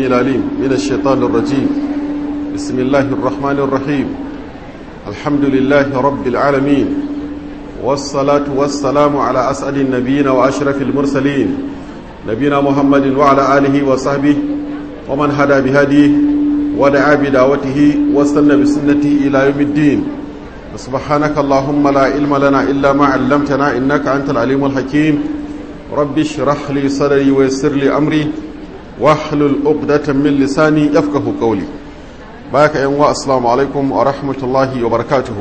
العليم من الشيطان الرجيم بسم الله الرحمن الرحيم الحمد لله رب العالمين والصلاة والسلام على أسعد النبيين وأشرف المرسلين نبينا محمد وعلى آله وصحبه ومن هدى بهديه ودعا بدعوته واستنى بسنته إلى يوم الدين سبحانك اللهم لا علم لنا إلا ما علمتنا إنك أنت العليم الحكيم رب اشرح لي صدري ويسر لي أمري واحلل عقدة من لساني يفقه قولي باك أيها السلام عليكم ورحمة الله وبركاته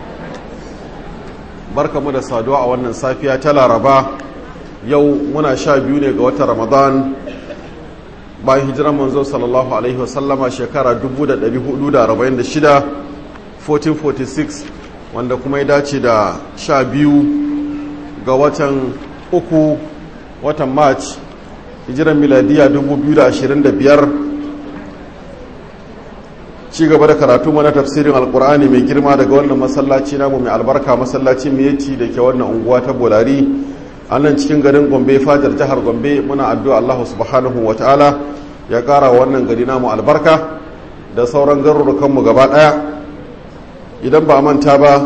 barka mu da saduwa a wannan safiya ta laraba yau muna sha biyu ne ga watan ramadan bayan hijiran manzo sallallahu alaihi wasallama shekara 1446 1446 wanda kuma ya dace da sha biyu ga watan uku watan march hijiran miladiya 2025 ci gaba da karatu mana tafsirin alkur'ani mai girma daga wannan masallaci namu mai albarka masallaci miyeti da ke wannan unguwa ta bolari a nan cikin garin gombe fajar jihar gombe muna addu'a allahu subhanahu wa ta'ala ya kara wannan gari namu albarka da sauran garurukanmu gaba daya idan ba manta ba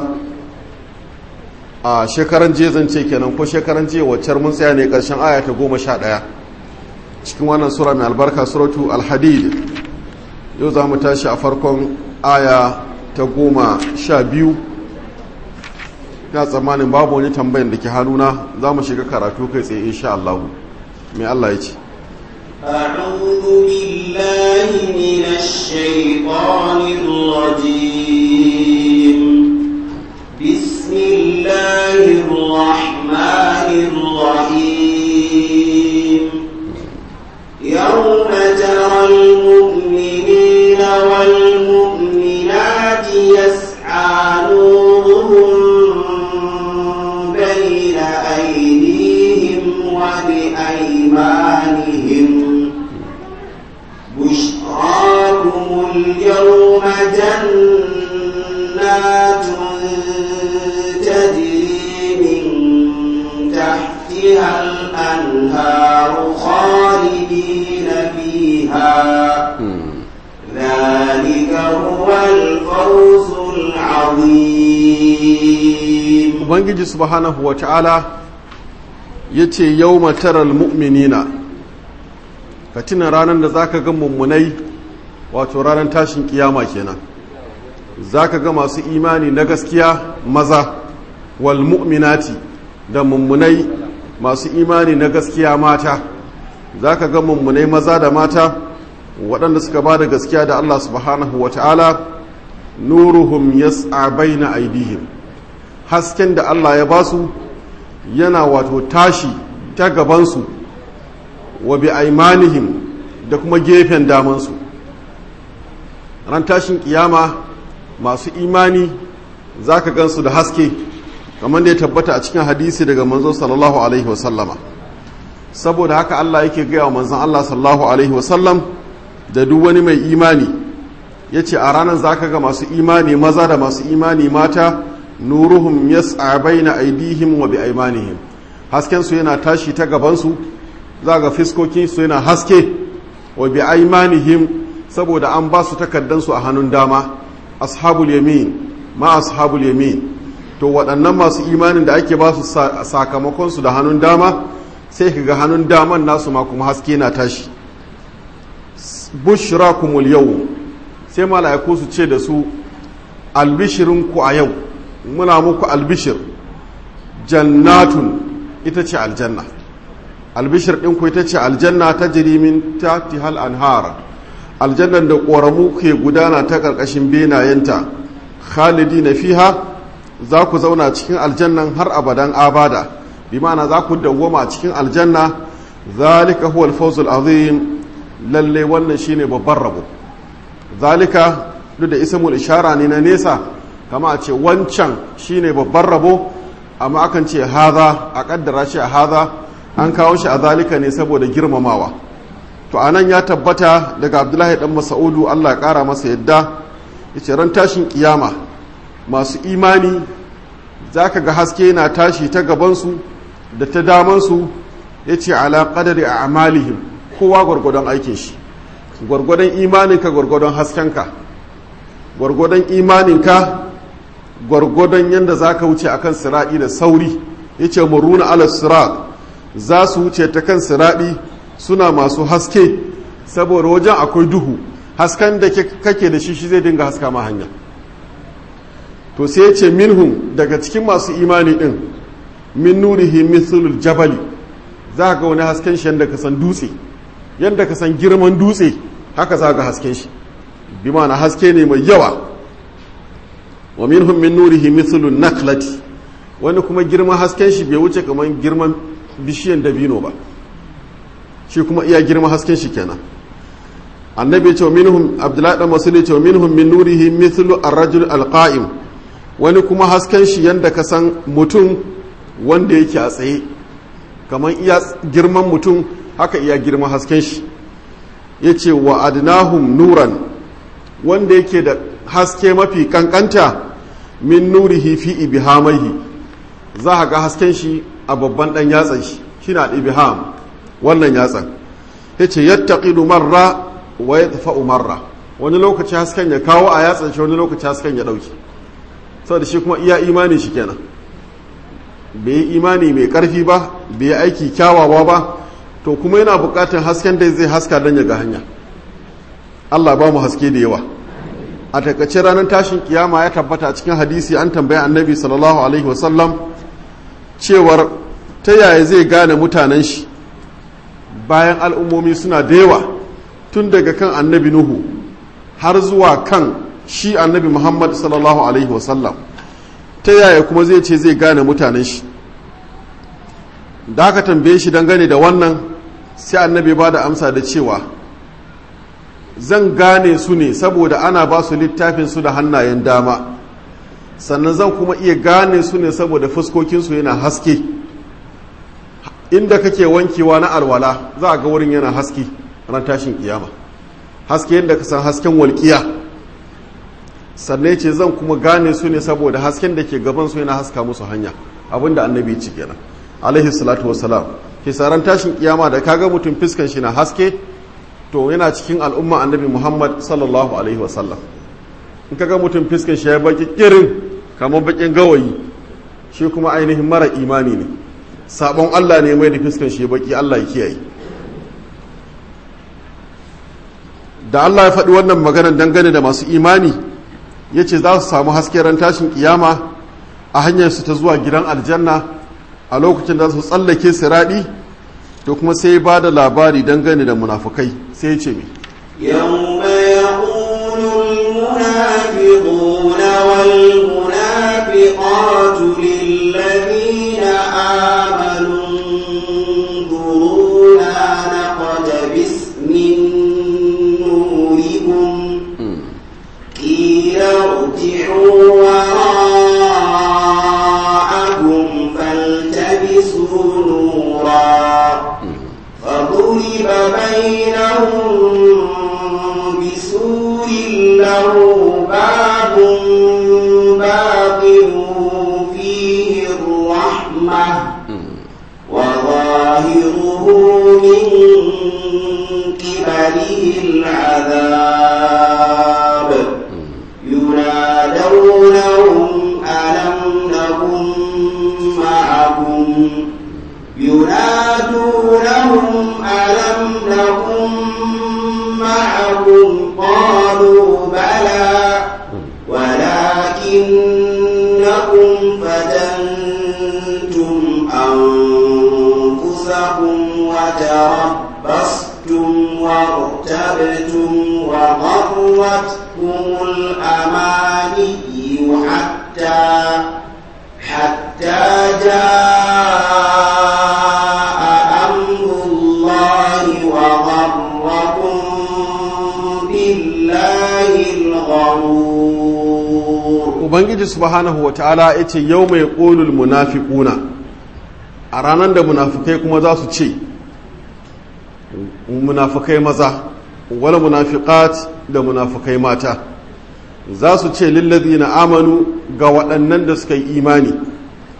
a shekaran ce kenan ko shekaran je waccar mun tsaya ne karshen aya ta goma sha ɗaya cikin wannan sura mai albarka suratu alhadid yau za mu tashi a farkon aya ta goma sha biyu na tsammanin babu wani tambayin da ke hannuna za mu shiga karatu kai tsaye insha Allah mai Allah ya ce أعوذ بالله من الشيطان الرجيم بسم الله الرحمن الرحيم يوم ترى المؤمنين والمؤمنات يسعى نورهم بين أيديهم وبأيمانهم بشراكم اليوم جنات تجري من تحتها الأنهار خالدين فيها ذلك هو الفوز العظيم ubangiji subhanahu wa ta'ala ya ce yau mataral mu'minina ka tuna ranar da za ka ga mummunai wato ranar tashin kiyama kenan za ka ga masu imani na gaskiya maza wal mu'minati da mummunai masu imani na gaskiya mata za ka ga mummunai maza da mata waɗanda suka ba da gaskiya da Allah subhanahu wa ta'ala nuruhum yas'a baina aidihim hasken da Allah ya basu yana wato tashi ta gabansu wa bi aimanihim da kuma gefen damansu ran tashin kiyama masu imani za ka gansu da haske kamar da ya tabbata a cikin hadisi daga manzo sallallahu alaihi wasallama saboda haka Allah yake gaya wa manzon Allah sallallahu alaihi wasallam da duk wani mai imani ya ce a ranar za ka ga masu imani maza da masu imani mata nuruhum yas'a baina aidihim wa bi aimanihim hasken su yana tashi ta gabansu za ga fiskokin su yana haske wa bi aimanihim saboda an ba su takaddan su a hannun dama ashabul yamin ma ashabul yamin to waɗannan masu imanin da ake ba su sakamakon su da hannun dama sai ka ga hannun daman nasu ma kuma haske na tashi bushrakumul yau sai mala'iku su ce da su albishirinku a yau muna muku albishir jannatun ita ce aljanna albishir ɗinku ita ce aljanna ta jirimin ta tihal anhar aljannan da ƙoramu ke gudana ta ƙarƙashin benayenta khalidi na fiha za ku zauna cikin aljannan har abadan abada bi ma'ana za ku dawwama cikin aljanna zalika huwa alfawzul azim lalle wannan shine babban rabo zalika duk da ismul ishara ne na nesa kama a ce wancan shine babban rabo amma akan ce haza a kaddara shi a haza an kawo shi a zalika ne saboda girmamawa to anan ya tabbata daga abdullahi dan masa'udu allah ya kara masa yadda ya ce ran tashin kiyama masu imani za ka ga haske na tashi ta gabansu da ta damansu ya ce ala ƙadari a amalihim kowa gwargwadon aikin shi gwargwadon imaninka gwargwadon haskenka gwargwadon imaninka gwargwadon yadda za ka wuce akan siraɗi da sauri ya ce muruna ala sirat za su wuce ta kan siraɗi suna masu haske saboda wajen akwai duhu hasken da kake da shi shi zai dinga haska ma hanya to sai ya ce minhum daga cikin masu imani din min nurihi mithlul jabali za ga wani hasken shi yadda ka san dutse yadda ka san girman dutse haka za ga hasken shi bi ma'ana haske ne mai yawa wa minhum min nurihi mithlun naklati wani kuma girman hasken shi bai wuce kamar girman bishiyan dabino ba shi kuma iya girman hasken shi kenan annabi ya ce wa minhum abdullahi dan masul ya ce wa minhum min nurihi mithlu ar-rajul al-qa'im wani kuma hasken shi yanda ka san mutum wanda yake a tsaye kamar iya girman mutum haka iya girman hasken shi ya ce wa adnahum nuran wanda yake da haske mafi kankanta min nurihi fi ibihamaihi za a ga hasken shi a babban dan yatsan shi shi na ibiham wannan yatsan ya ce yattaqidu marra wa yadfa'u marra wani lokaci hasken ya kawo a yatsan shi wani lokaci hasken ya dauki saboda shi kuma iya imani shi kenan bai yi imani mai karfi ba bai yi aiki kyawawa ba to kuma yana bukatar hasken da zai haska don ya ga hanya Allah ba mu haske da yawa a takaice ranar tashin kiyama ya tabbata a cikin hadisi an tambaya annabi sallallahu alaihi wasallam cewar ta yaya zai gane mutanen shi bayan al'ummomi suna da yawa tun daga kan annabi nuhu har zuwa kan shi annabi muhammad sallallahu alaihi wasallam ta yaya kuma zai ce zai gane mutanen shi da aka tambaye shi dangane da wannan sai annabi ba da amsa da cewa zan gane su ne saboda ana ba su littafin su da hannayen dama sannan zan kuma iya gane su ne saboda fuskokinsu yana haske inda kake wankewa na alwala za a ga wurin yana haske ran tashin kiyama haske yadda ka san hasken walƙiya sannan ce zan kuma gane su ne saboda hasken da ke gaban su yana haska musu hanya abinda annabi ci kenan alaihi salatu wassalam ke saran tashin kiyama da kaga mutum fiskan shi na haske to yana cikin al'umma annabi muhammad sallallahu alaihi wasallam in kaga mutum fiskan shi ya baki kirin kamar bakin gawayi shi kuma ainihin mara imani ne sabon allah ne mai da fiskan shi baki allah ya kiyaye da allah ya faɗi wannan maganar dangane da masu imani ya ce za su samu haske ran tashin kiyama a hanyar su ta zuwa gidan aljanna a lokacin da su tsallake siraɗi to kuma sai ba da labari dangane da munafukai sai ce mai يوم يقول المنافقون والمنافقات للذين آمنوا انظرونا نقتبس من نوركم قيل ارجعوا وراءكم فالتمسوا نورا فضرب بينهم بسور له باب باطن فيه الرحمة وظاهره من قبله العذاب ينادونهم ألم نكن معكم ينادونهم ألم نكن معكم قالوا بلى ولكنكم فتنتم أنفسكم وتربصتم وارتبتم وغرتكم الأماني حتى حتى جاء أمر الله وغركم بالله الغرور ubangiji subhanahu wa ta'ala ya ce yau mai ƙolul munafiquna a ranar da munafukai kuma za su ce munafukai maza wala munafiqat da munafukai mata za su ce lillazi na amanu ga waɗannan da suka yi imani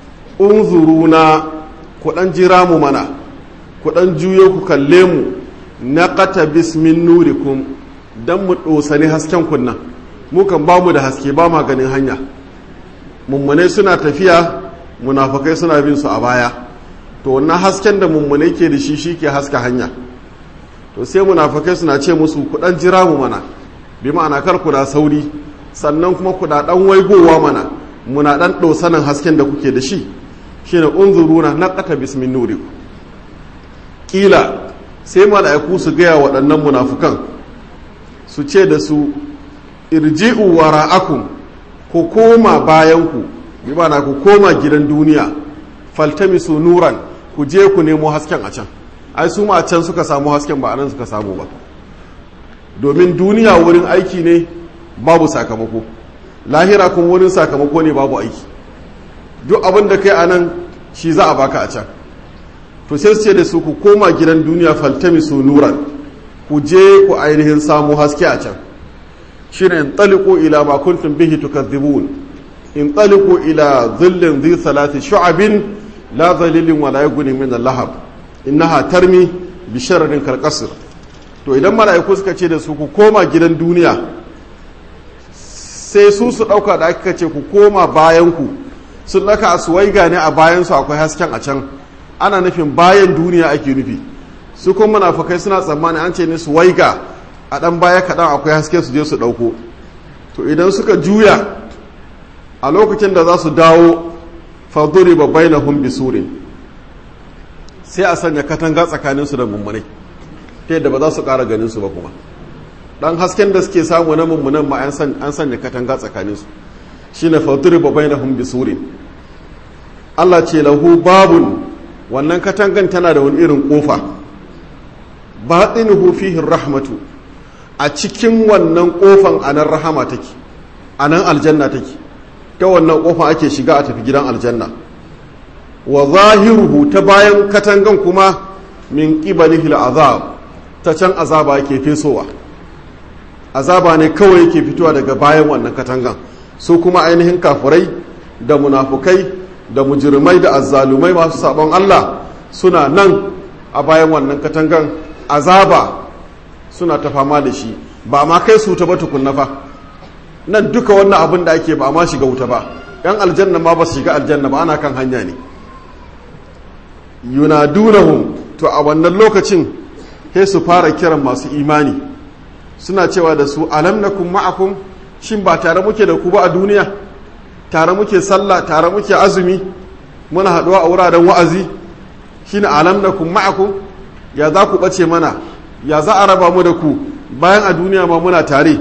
unzuruna ku ɗan jira mu mana ku ɗan juyo ku kalle mu naqata bismin nurikum dan mu dosani hasken kunna mu kan ba mu da haske ba ma ganin hanya mummunai suna tafiya munafukai suna bin su a baya to wannan hasken da mummunai ke da shi shi ke haska hanya to sai munafukai suna ce musu kudan jira mu mana bi ma'ana kar ku da sauri sannan kuma ku da dan waigowa mana muna dan dosanin hasken da kuke da shi shine unzuruna naqata bismin nurikum kila sai mala'iku su gaya waɗannan munafukan su ce da su irji'u wara'akum ku koma bayanku bi mana ku koma gidan duniya faltamisu nuran ku je ku nemo hasken a can ai su ma a can suka samu hasken ba a nan suka samu ba domin duniya wurin aiki ne babu sakamako lahira kun wurin sakamako ne babu aiki duk abin da kai a nan shi za a baka a can to sai su ce da su ku koma gidan duniya faltamisu nuran ku je ku ainihin samu haske a can shine in taliqu ila ma kuntum bihi tukadhibun in taliqu ila dhillin dhi salati shu'abin la dhalilin wa la yughni min al-lahab innaha tarmi bi sharrin kal qasr to idan mala'iku suka ce da su ku koma gidan duniya sai su su dauka da aka ce ku koma bayan ku sun daka aswaiga ne a bayan su akwai hasken a can ana nufin bayan duniya ake nufi su kuma munafukai suna tsammani an ce ne su waiga a dan baya kaɗan akwai haske su je su ɗauko to idan suka juya a lokacin da za su dawo faduri babbai na hun bisurin sai a sanya katanga tsakaninsu da mummunai ta yadda ba za su ƙara ganinsu ba kuma ɗan hasken da suke samu na mummunan ma an sanya katanga tsakaninsu shi ne faduri babbai na hun bisurin allah ce lahu babun wannan katangan tana da wani irin ƙofa baɗinuhu fihin rahmatu a cikin wannan ƙofan anan rahama take anan aljanna take ta wannan ƙofan ake shiga a tafi gidan aljanna wa zahiruhu ta bayan katangan kuma min ƙibalihi azab ta can azaba yake fesowa azaba ne kawai yake fitowa daga bayan wannan katangan su kuma ainihin kafurai da munafukai da mujirmai da azzalumai masu sabon Allah suna nan a bayan wannan katangan azaba suna ta fama da shi ba ma kai su ta ba tukunna fa nan duka wannan abin da ake ba ma shiga wuta ba yan aljanna ma ba su shiga aljanna ba ana kan hanya ne yunadunahum to a wannan lokacin sai su fara kiran masu imani suna cewa da su alam nakum ma'akum shin ba tare muke da ku ba a duniya tare muke sallah tare muke azumi muna haɗuwa a wuraren wa'azi shine alam nakum ma'akum ya za ku ɓace mana ya za a raba mu da ku bayan a duniya ma muna tare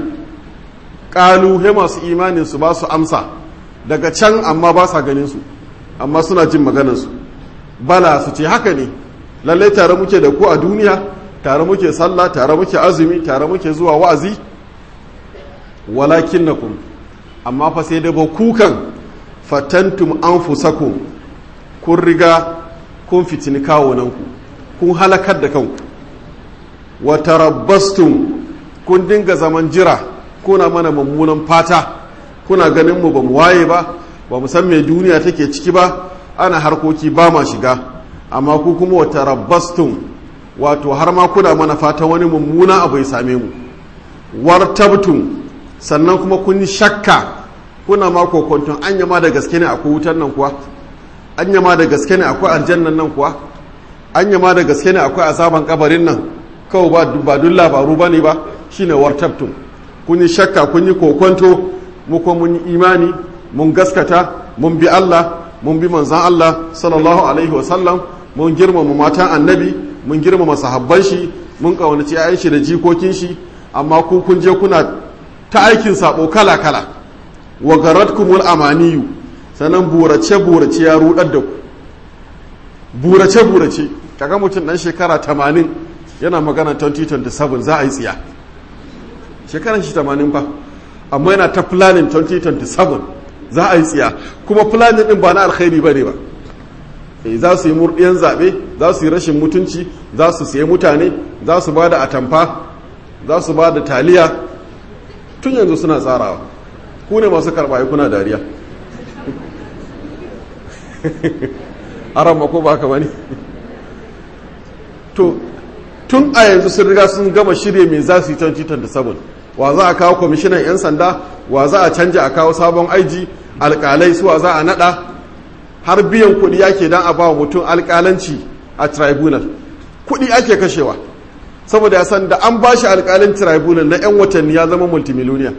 ƙalu he masu imanin su ba su amsa daga can amma ba sa ganin su amma suna jin maganarsu bala su ce haka ne lallai tare muke da ku a duniya tare muke sallah tare muke azumi tare muke zuwa wa'azi walakin na kun amma fa sai da ba kukan fatantum an fusakum kun riga kun fitini kawunanku kun halakar da kanku wa tarabbastum kun dinga zaman jira kuna mana mummunan fata kuna ganin mu ba mu waye ba ba mu san me duniya take ciki ba ana harkoki ba ma shiga amma ku kuma wa tarabbastum wato har ma kuna mana fata wani mummuna abu ya same mu wartabtum sannan kuma kun shakka kuna ma kokonton anya ma da gaske ne akwai wutar nan kuwa anya ma da gaske ne akwai aljannan nan kuwa anya ma da gaske ne akwai azaban kabarin nan kawai ba ba dun labaru bane ba shine wartabtum kun yi shakka kun yi kokonto mu kuma mun yi imani mun gaskata mun bi Allah mun bi manzan Allah sallallahu alaihi wa sallam mun girmama matan annabi mun girmama sahabban shi mun kaunaci ayan shi da jikokin shi amma ku kun je kuna ta aikin sabo kala kala wa garatkumul amaniyu sanan burace burace ya rudar da ku burace burace kaga mutum dan shekara 80 yana magana 2027 za a yi tsiya shekaran shi 80 fa amma yana ta planning 2027 za a yi tsiya kuma planning din ba na alkhairi bane ba e, za su yi murɗiyan zaɓe za su yi rashin mutunci za su siye mutane za su ba da atamfa za su ba da taliya tun yanzu suna tsarawa ku ne masu karɓa kuna dariya aran mako ba ka bane to tun a yanzu sun riga sun gama shirye mai za su yi 2027 wa za a kawo kwamishinan 'yan sanda wa za a canja a kawo sabon aiji alkalai suwa za a nada har biyan kuɗi ake don a ba wa mutum alkalanci a tribunal kuɗi ake kashewa saboda ya san da an ba shi alkalin tribunal na 'yan watanni ya zama multimiloniya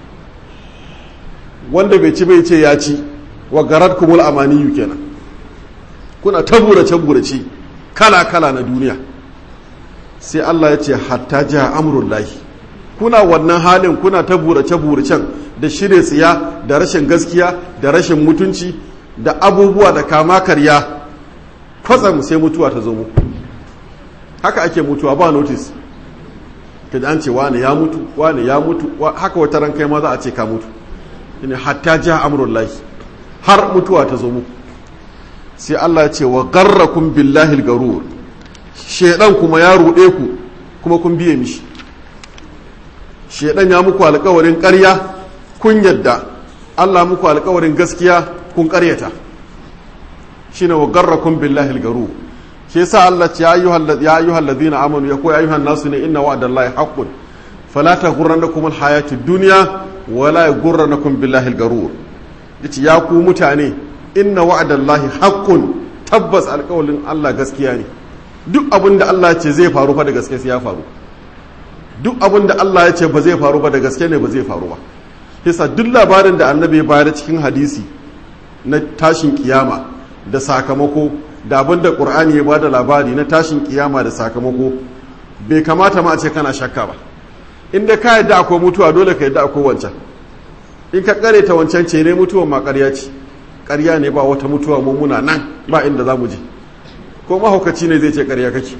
wanda bai ci bai ce ya ci wa garar kumul amaniyu kenan kuna ta burace-burace kala-kala na duniya sai Allah ya ce hatta jiha amurin lahi kuna wannan halin kuna ta burace-buracen da shirya tsiya da rashin gaskiya da rashin mutunci da abubuwa da kama karya kwatsam sai mutuwa ta zo mu haka ake mutuwa ba notice ka an ce wane ya mutu wane ya mutu haka wata ran kai ma za a ce ka mutu ne hatta jiha amurin lahi har mutuwa ta zo mu sai Allah ya ce wa garrakum billahi garur shedan kuma ya ruɗe ku kuma kun biye mishi shedan ya muku alƙawarin ƙarya kun yadda Allah muku alƙawarin gaskiya kun ƙaryata shine wa garrakum billahi garur shi yasa Allah ya ayyuhal ya ayyuhal ladina amanu ya ko ya ayyuhan nasu ne inna wa'dallahi haqqun fala taghurrannakum alhayatud dunya wala yaghurrannakum billahi garur yace ya ku mutane inna wa'adallahi haqqun tabbas alƙawalin Allah gaskiya ne duk abin da Allah ya ce zai faru fa da gaske sai ya faru duk abin da Allah ya ce ba zai faru ba da gaske ne ba zai faru ba yasa duk labarin da annabi ya bayar cikin hadisi na tashin kiyama da sakamako da abin da qur'ani ya bada labari na tashin kiyama da sakamako bai kamata ma a ce kana shakka ba inda ka yadda akwai mutuwa dole ka yadda akwai wancan in ka kare ta wancan ce ne mutuwan ma ƙarya ce ƙarya ne ba wata mutuwa mummuna nan ba inda za mu je ko mahaukaci ne zai ce ƙarya kake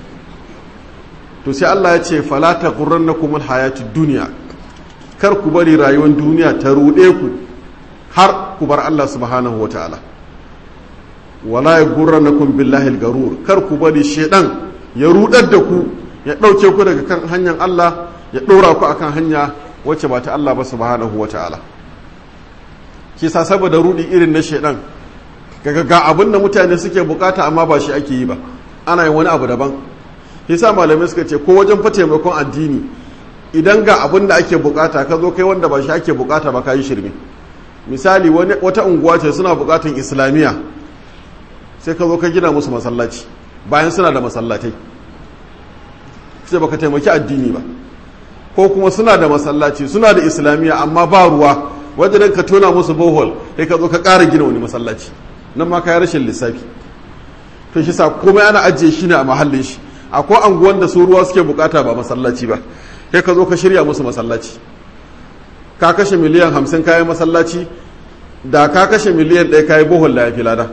to sai Allah ya ce falata ƙurran na kuma hayati duniya kar ku bari rayuwar duniya ta ruɗe ku har ku bar Allah subhanahu wa ta'ala wala ya gurran na kun billahi garur kar ku bari shaidan ya ruɗar da ku ya ɗauke ku daga kan hanyar Allah ya ɗora ku akan hanya wacce ba ta Allah ba subhanahu wa ta'ala kisa saboda rudi irin na shaidan kaga ga abin da mutane suke bukata amma ba shi ake yi ba ana yin wani abu daban yasa malamai suka ce ko wajen fa taimakon addini idan ga abin da ake bukata ka zo kai wanda ba shi ake bukata ba ka yi shirme misali wata unguwa ce suna bukatan islamiyya sai ka zo ka gina musu masallaci bayan suna da masallatai sai baka taimaki addini ba ko kuma suna da masallaci suna da islamiyya amma ba ruwa wajen ka tona musu bohol sai ka zo ka ƙara gina wani masallaci nan ma ka yi rashin lissafi to shi sa komai ana ajiye shi ne a mahallin shi akwai anguwan da su ruwa suke bukata ba masallaci ba sai ka zo ka shirya musu masallaci ka kashe miliyan hamsin kayan masallaci da ka kashe miliyan ɗaya kayi bohol da ya fi lada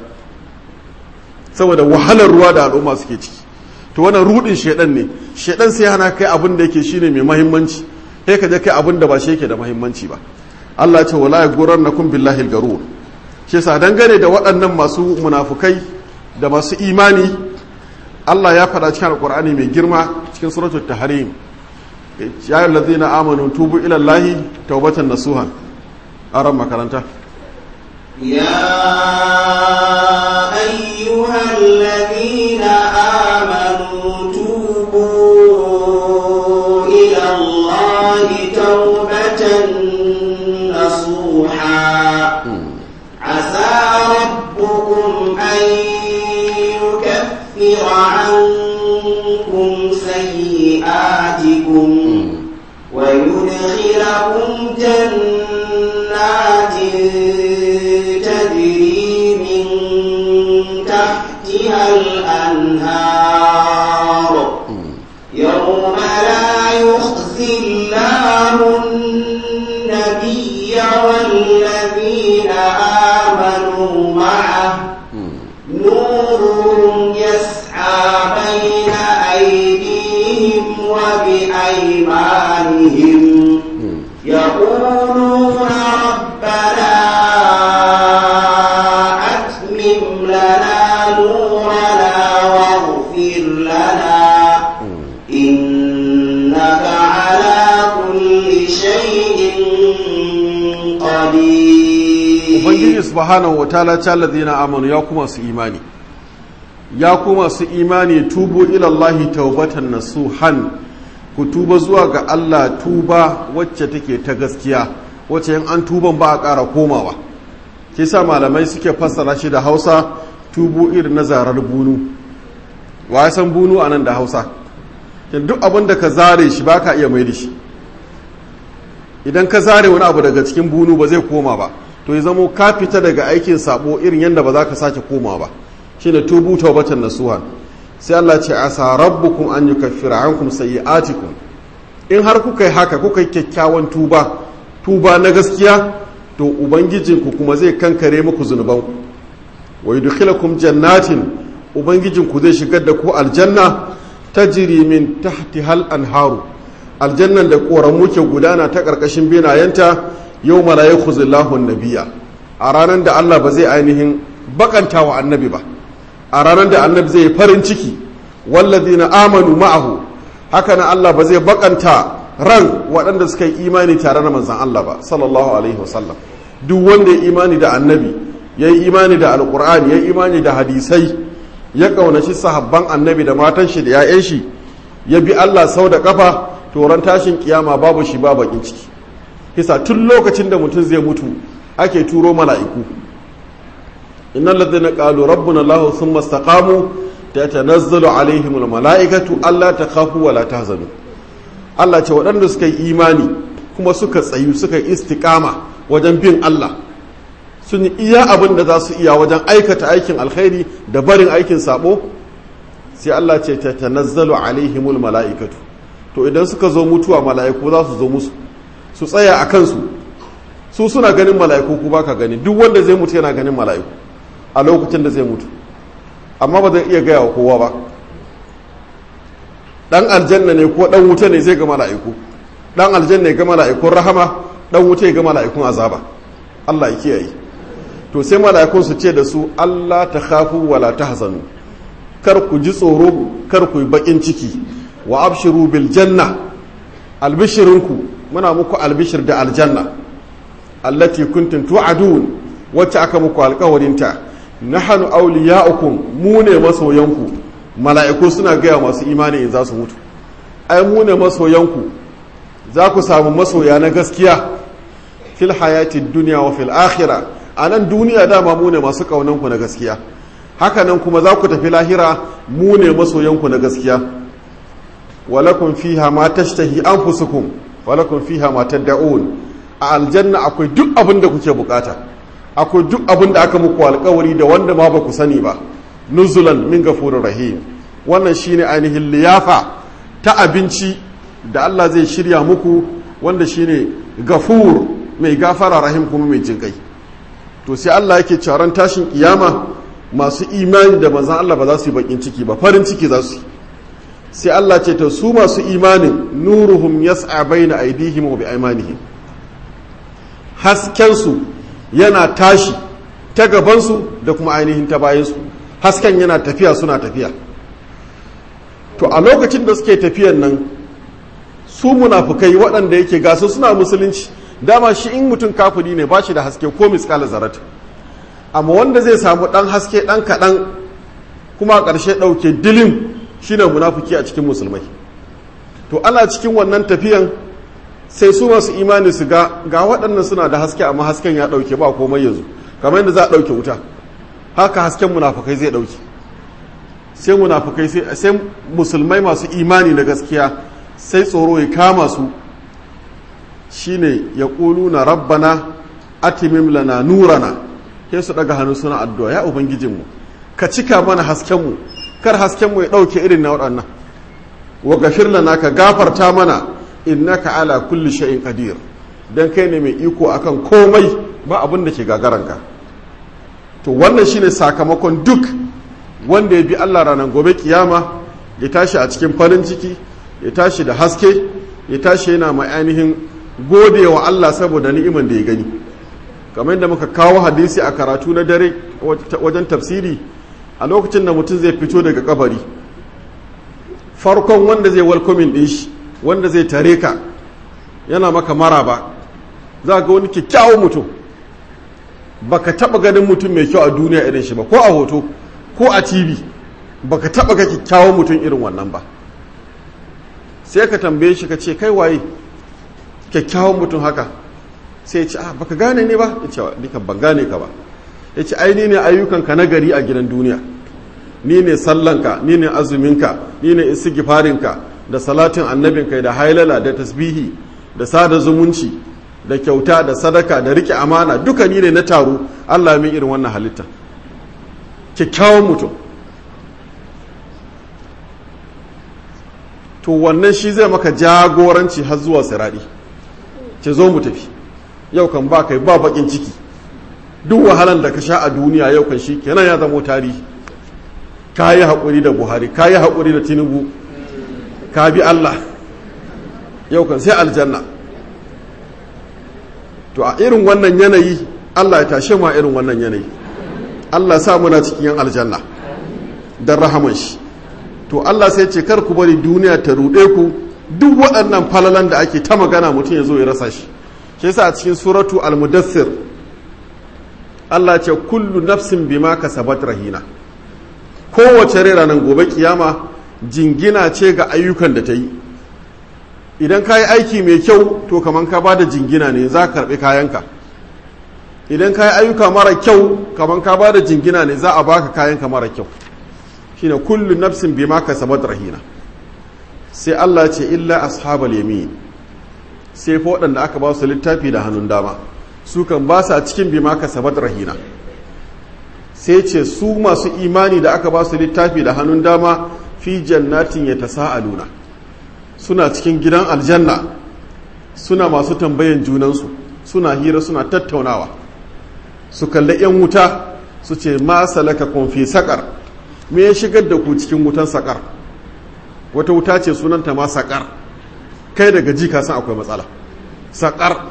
saboda wahalar ruwa da al'umma suke ciki to wannan rudin shedan ne shedan sai hana kai abin da yake shine mai mahimmanci sai ka je kai abin da ba shi yake da mahimmanci ba Allah ya ce wala yaghurrannakum billahi al-garur shi yasa dangane da waɗannan masu munafukai da masu imani Allah ya faɗa cikin alqur'ani mai girma cikin suratul tahrim ya ayyuhallazina amanu tubu ila allahi tawbatan nasuha aran makaranta يا أيها الذين آمنوا توبوا إلى الله توبة نصوحا عسى ربكم أن يكفر عنكم سيئاتكم ويدخلكم جنات تجري من تحتها الأنهار يوم لا يخزي الله النبي والذين آمنوا معه نورهم يسعى بين أيديهم وبأيمانهم يقولون ربنا أتمم لنا نورنا واغفر لنا إنك على كل شيء قدير ubangiji subhanahu wa ta'ala ta ladina amanu ya kuma su imani ya kuma su imani tubu ilallahi taubatan nasuhan ku tuba zuwa ga Allah tuba wacce take ta gaskiya wacce in an tuban ba a ƙara komawa ke sa malamai suke fassara shi da hausa tubu irin na zarar bunu wa ya san bunu a nan da hausa duk abin da ka zare shi ba ka iya mai da shi idan ka zare wani abu daga cikin bunu ba zai koma ba to ya zamo ka fita daga aikin sabo irin yadda ba za ka sake koma ba shine tubu taubatan nasuha sai Allah ce asa rabbukum an yukaffira ankum sayyi'atikum in har kuka yi haka kuka yi kyakkyawan tuba tuba na gaskiya to ubangijinku kuma zai kankare muku zunubanku wa yudkhilakum jannatin ubangijinku zai shigar da ku aljanna tajri min tahtihal anharu aljannan da koramu ke gudana ta karkashin benayenta yau mala yakhuzullahu nabiya a ranar da Allah ba zai ainihin bakanta wa annabi ba a ranar da annabi zai farin ciki wallazina amanu ma'ahu haka na Allah ba zai bakanta ran waɗanda suka yi imani tare da manzan Allah ba sallallahu alaihi wasallam duk wanda ya imani da annabi ya yi imani da alkur'ani ya yi imani da hadisai ya ƙaunaci sahabban annabi da matan shi da 'ya'yan shi ya bi Allah sau da kafa toron tashin kiyama babu shi ba bakin ciki kisa tun lokacin da mutum zai mutu ake turo mala'iku innal ladzina qalu rabbuna allah thumma istaqamu tatanazzalu alaihim almala'ikatu alla takhafu wa la tahzanu Allah ce waɗanda suka yi imani kuma suka tsayu suka yi istiqama wajen bin Allah sun yi iya abin da za su iya wajen aikata aikin alkhairi da barin aikin sabo sai Allah ce tatanazzalu alaihimul mala'ikatu to idan suka zo mutuwa mala'iku za su zo musu su tsaya a kansu su suna ganin mala'iku ku baka gani duk wanda zai mutu yana ganin mala'iku a lokacin da zai mutu amma ba zai iya gaya wa kowa ba dan aljanna ne ko dan wuta ne zai ga mala'iku dan aljanna ya ga mala'ikun rahama dan wuta ya ga mala'ikun azaba Allah ya kiyaye to sai mala'ikun su ce da su Allah ta khafu wala tahzanu kar ku ji tsoro kar ku yi bakin ciki wa abshiru bil janna albishirinku muna muku albishir da aljanna allati kuntum tu'adun wacce aka muku alƙawarinta nahnu awliya'ukum mu ne masoyanku mala'iku suna gaya masu imani in za su mutu ai mu ne masoyanku za ku samu masoya na gaskiya fil hayati dunya wa fil akhirah a nan duniya dama mu ne masu ƙaunanku na gaskiya hakanan kuma za ku tafi lahira mu ne masoyanku na gaskiya walakun fiha ma tashtahi anfusukum walakun fiha ma tad'un a aljanna akwai duk abin da kuke bukata akwai duk abin da aka muku alkawari da wanda ma ba ku sani ba nuzulan min gafurir rahim wannan shine ainihin liyafa ta abinci da Allah zai shirya muku wanda shine gafur mai gafara rahim kuma mai jinkai to sai Allah yake cewa tashin kiyama masu imani da manzan Allah ba za su yi bakin ciki ba farin ciki za su yi sai Allah ce ta su masu imanin nuruhum yas'a baina aydihim wa biaymanihim haskensu yana tashi ta gabansu da kuma ainihin ta bayansu hasken yana tafiya suna tafiya to a lokacin da suke tafiyan nan su munafukai waɗanda yake gasu suna musulunci dama shi in mutum kafiri ne ba shi da haske ko miskala zarat amma wanda zai samu ɗan haske ɗan kaɗan kuma a ƙarshe ɗauke dilin shine munafuki a cikin musulmai to ana cikin wannan tafiyan sai su masu imani su ga ga waɗannan suna da haske amma hasken ya ɗauke ba komai yanzu kamar yadda za a ɗauke wuta haka hasken munafukai zai ɗauke sai munafukai sai musulmai masu imani da gaskiya sai tsoro ya kama su shine ya ƙulu na rabbana atimim lana nurana sai su ɗaga hannu suna addu'a ya ubangijinmu ka cika mana haskenmu kar haskenmu ya ɗauke irin na waɗannan wa gafir lana ka gafarta mana innaka ala kulli shay'in qadir dan kai ne mai iko akan komai ba abin da ke gagaranka to wannan shine sakamakon duk wanda ya bi Allah ranar gobe kiyama ya tashi a cikin farin ciki ya tashi da haske ya tashi yana mai ainihin gode wa Allah saboda ni'iman da ya gani kamar yadda muka kawo hadisi a karatu na dare wajen tafsiri a lokacin da mutum zai fito daga kabari farkon wanda zai welcoming din shi wanda zai tare ka yana maka mara ba za ga wani kyakkyawan mutum baka taba ganin mutum mai kyau a duniya irin shi ba ko a hoto ko a tv baka taba ga kyakkyawan mutum irin wannan ba sai ka tambaye shi ka ce kai waye kyakkyawan mutum haka sai ya ce ah baka gane ne ba ya ce nika ban gane ka ba ya ce ai ni ne ayyukanka na gari a gidan duniya ni ne sallanka ni ne azuminka ni ne istighfarinka da salatin annabinka da hailala da tasbihi da sada zumunci da kyauta da sadaka da rike amana duka ni ne na taro Allah min irin wannan halitta kyakkyawan mutum to wannan shi zai maka jagoranci har zuwa siradi ce zo mu tafi yau kan ba kai ba bakin ciki duk wahalan da ka sha a duniya yau kan shi kenan ya zamo tarihi ka yi haƙuri da buhari ka yi haƙuri da tinubu ka bi allah yau kan sai aljanna to a irin wannan yanayi allah ya tashe ma irin wannan yanayi allah sa muna cikin yan aljanna don rahaman shi to allah sai ce kar ku bari duniya ta ruɗe ku duk waɗannan falalan da ake ta magana mutum ya zo ya rasa shi shi yasa a cikin suratu al-mudaththir Allah ce kullu nafsin bima kasabat rahina kowace rai ranar gobe kiyama jingina ce ga ayyukan da ta yi idan ka yi aiki mai kyau to kamar ka bada jingina ne za ka karɓi kayanka idan ka yi ayyuka mara kyau kamar ka bada jingina ne za a baka kayanka mara kyau shine kullu nafsin bima kasabat rahina sai Allah ce illa ashabal yamin sai fa waɗanda aka ba su littafi da hannun dama su kan ba su a cikin bima kasabat rahina sai ce su masu imani da aka ba su littafi da hannun dama fi jannatin ya tasa'aluna suna cikin gidan aljanna suna masu tambayan junansu suna hira suna tattaunawa su kalli 'yan wuta su ce ma salaka kun fi sakar me ya shigar da ku cikin wutan sakar wata wuta ce sunanta ma sakar kai daga ji ka san akwai matsala sakar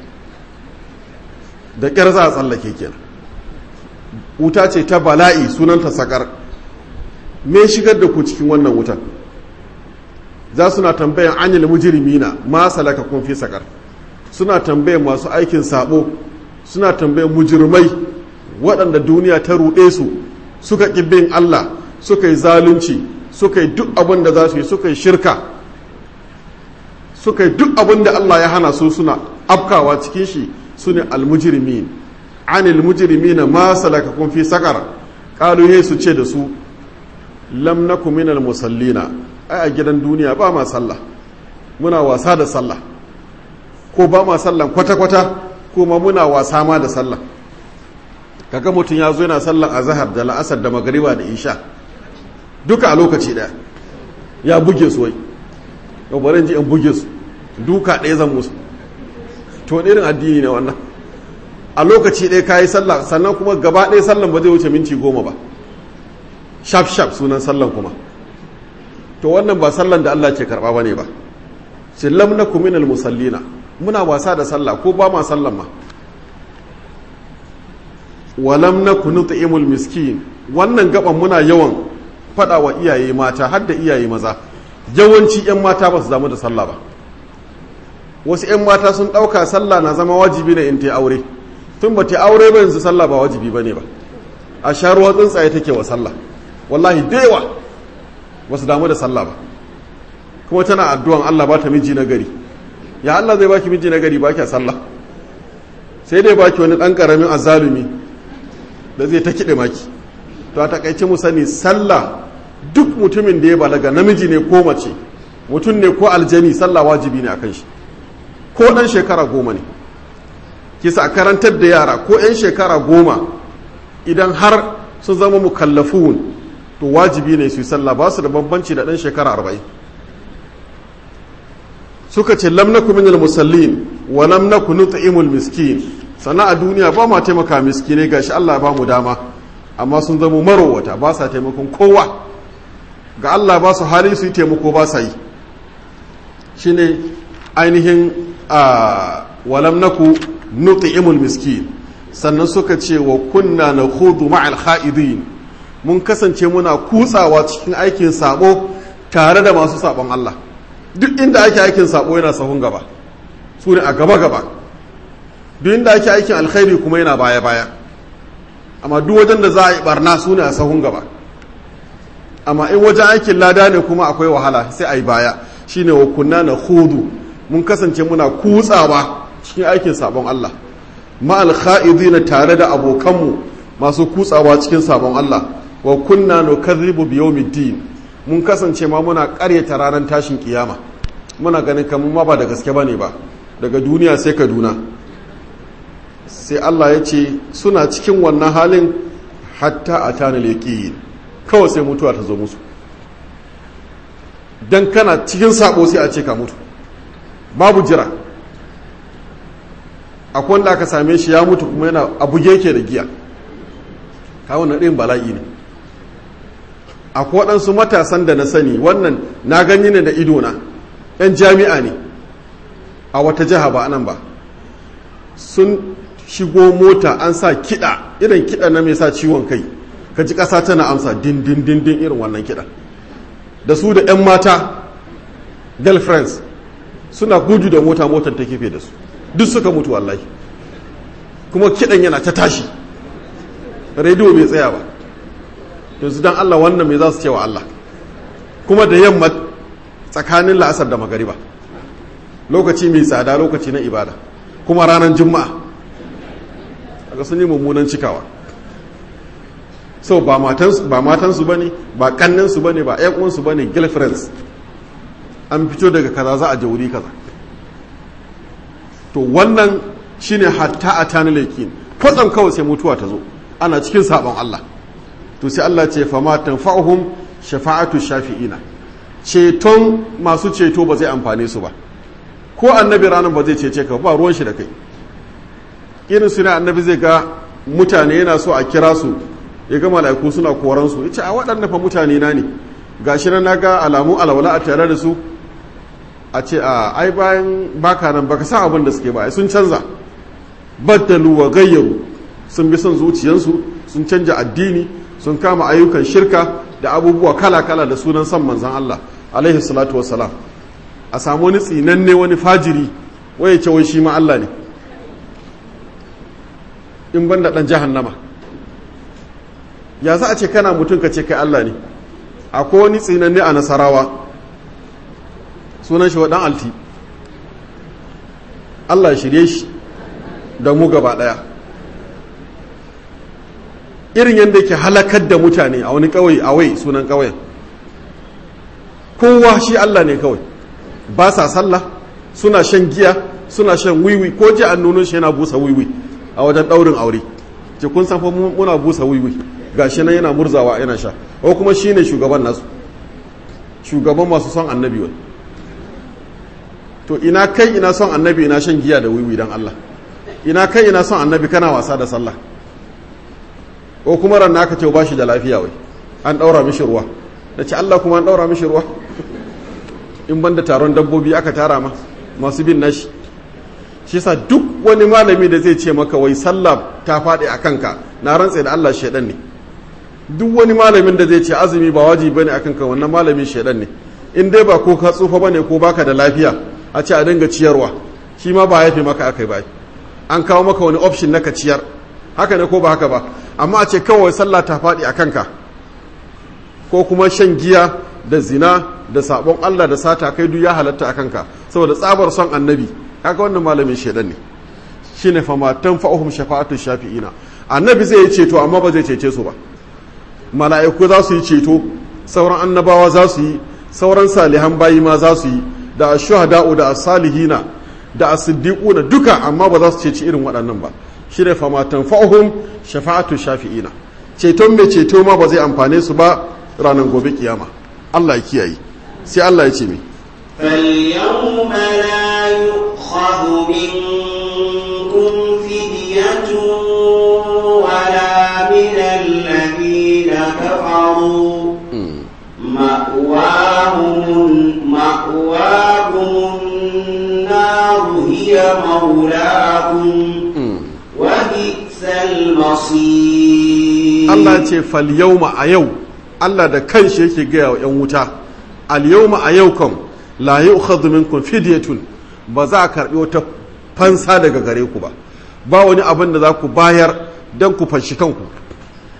da ƙyar za a tsallake kenan wuta ce ta bala'i sunanta sakar me shigar da ku cikin wannan wutan za suna tambayan anil mujrimina ma salaka kun fi sakar suna tambayan masu aikin sabo suna tambayan mujirmai waɗanda duniya ta ruɗe su suka ƙibbin Allah suka yi zalunci suka yi duk abin da za su yi suka yi shirka suka yi duk abin da Allah ya hana su suna afkawa cikin shi su ne almujirimin anil mujrimina ma salaka kun fi sakar ƙalu su ce da su lam naku minal musallina ai a gidan duniya ba ma sallah muna wasa da sallah ko ba ma sallah kwata-kwata ko ma muna wasa ma da sallah kaga mutum ya zo yana sallan azhar da la'asar da magariba da isha duka a lokaci daya ya buge su wai yau bari ji in buge su duka ɗaya zan musu to wani irin addini ne wannan a lokaci ɗaya kayi sallah sannan kuma gaba ɗaya sallan ba zai wuce minti goma ba shaf shaf sunan sallan kuma to wannan ba sallan da Allah ke karɓa ba ne ba ce lam na kuminal musallina muna wasa da sallah ko ba ma sallan ma walam na kunu ta'imul miskin wannan gaban muna yawan faɗa wa iyaye mata har da iyaye maza yawanci 'yan mata ba su damu da sallah ba wasu 'yan mata sun ɗauka sallah na zama wajibi ne in ta aure tun ba ta aure ba yanzu sallah ba wajibi ba ne ba a sha ruwa tsuntsaye take wa sallah wallahi da yawa ba su damu da sallah ba kuma tana addu'an Allah ba ta miji na gari ya Allah zai baki miji na gari ba ki sallah sai dai baki wani ɗan ƙaramin azalumi da zai ta kiɗe maki to a takaice mu sani sallah duk mutumin da ya balaga namiji ne ko mace mutum ne ko aljani sallah wajibi ne akan shi ko ɗan shekara goma ne kisa a karantar da yara ko 'yan shekara goma idan har sun zama mukallafun to wajibi ne su yi sallah ba su da bambanci da ɗan shekara arba'in suka ce lam naku minal musallin wa lam naku nut'imul miskin sana a duniya ba ma taimaka miskinai gashi Allah ba mu dama amma sun zama marowata ba sa taimakon kowa ga Allah ba su hali su yi taimako ba sa yi shine ainihin a walam naku nut'imul miskin sannan suka ce wa kunna nakhudu ma'al kha'idin mun kasance muna kutsawa cikin aikin sabo tare da masu sabon Allah duk inda ake aikin sabo yana sahun gaba su ne a gaba gaba duk inda ake aikin alkhairi kuma yana baya baya amma duk wajen da za a yi barna su ne a sahun gaba amma in wajen aikin lada ne kuma akwai wahala sai a yi baya shine wa kunna na hudu mun kasance muna kutsawa cikin aikin sabon Allah ma'al na tare da abokanmu masu kutsawa cikin sabon Allah wa kunna nukadhibu bi yawmiddin mun kasance ma muna karyata ranar tashin kiyama muna ganin kamar ma ba da gaske bane ba daga duniya sai kaduna sai Allah ya ce suna cikin wannan halin hatta a tana leƙi kawai sai mutuwa ta zo musu don kana cikin sabo sai a ce ka mutu babu jira akwai wanda aka same shi ya mutu kuma yana abu yake da giya kawo na ɗin bala'i ne akwai waɗansu matasan da na sani wannan na gani ne da idona 'yan jami'a ne a wata jiha ba anan ba sun shigo mota an sa kiɗa irin kiɗa na mai sa ciwon kai ka ji ƙasa tana amsa din din din din irin wannan kiɗa da su da 'yan mata girlfriends suna gudu da mota motar ta kefe da su duk suka mutu wallahi kuma kiɗan yana ta tashi rediyo bai tsaya ba yanzu don allah wannan mai za su ce wa allah kuma da yamma tsakanin la'asar da magariba lokaci mai tsada lokaci na ibada kuma ranar juma'a daga sun yi mummunan cikawa so ba matansu ba ne ba kanninsu ba ne ba uwansu ba ne girlfriends an fito daga kaza za a je wuri kaza to wannan shine hatta a tani laikin kwatsam kawai sai mutuwa ta zo ana cikin sabon Allah to sai Allah ce fama tanfa'uhum shafa'atu shafi'ina ceton masu ceto ba zai amfane su ba ko annabi ranar ba zai cece ka ba ruwan shi da kai irin su ne annabi zai ga mutane yana so a kira su ya ga mala'iku suna koran su yace a waɗanda fa mutane na ne gashi na ga alamu alwala a tare da su a ce a ai bayan baka nan baka san abin da suke ba sun canza baddalu wa gayyaru sun bi son zuciyansu sun canja addini sun kama ayyukan shirka da abubuwa kala-kala da sunan son manzan Allah alaihi salatu wassalam a samu wani tsinanne wani fajiri waye ce wai shi ma Allah ne in ban da ɗan jahannama ya za a ce kana mutum ka ce kai Allah ne akwai wani tsinanne a nasarawa sunan shi wa ɗan alti Allah shirye shi da mu gaba ɗaya irin yadda ke halakar da mutane a wani ƙauye a wai sunan ƙauyen kowa shi Allah ne kawai ba sa sallah suna shan giya suna shan wiwi ko ji an nuno shi yana busa wiwi a wajen ɗaurin aure ce kun san fa muna busa wiwi gashi nan yana murzawa yana sha ko kuma shine shugaban nasu shugaban masu son annabi wai to ina kai ina son annabi ina shan giya da wiwi dan Allah ina kai ina son annabi kana wasa da sallah ko kuma ran naka ce ba shi da lafiya wai an daura mishi ruwa da ce Allah kuma an daura mishi ruwa in banda taron dabbobi aka tara ma masu bin nashi shi sa duk wani malami da zai ce maka wai sallah ta faɗi a kanka na rantse da Allah shaidan ne duk wani malamin da zai ce azumi ba wajibi bane akan ka wannan malamin shaidan ne in dai ba ko ka tsufa bane ko baka da lafiya a ce a dinga ciyarwa shi ma ba ya fi maka akai ba an kawo maka wani option na ka ciyar haka ne ko ba haka ba amma a ce kawai sallah ta faɗi a kanka ko kuma shan giya da zina da sabon Allah da sata kai duk ya halatta a kanka saboda tsabar son annabi kaga wannan malamin shaidan ne shine fa matan fa'uhum shafa'atu shafi'ina annabi zai yi ceto amma ba zai cece su ba mala'iku za su yi ceto sauran annabawa za su yi sauran salihan bayi ma za su yi da ashuhada'u da as-salihina da as-siddiquna duka amma ba za su ceci irin waɗannan ba shine fa matan fa'uhum shafa'atu shafi'ina ceton mai ceto ma ba zai amfane su ba ranar gobe kiyama Allah ya kiyaye sai Allah ya ce mi فاليوم لا يؤخذ منكم فدية ولا من الذين كفروا مأواهم مأواهم النار هي مولاهم وبئس المصير Allah ya ce fal yawma a yau Allah da kanshi yake gaya wa 'yan wuta al yawma a yau kam la yu'khadhu minkum fidyatun ba za a karbi wata fansa daga gare ku ba ba wani abin da za ku bayar dan ku fanshi kanku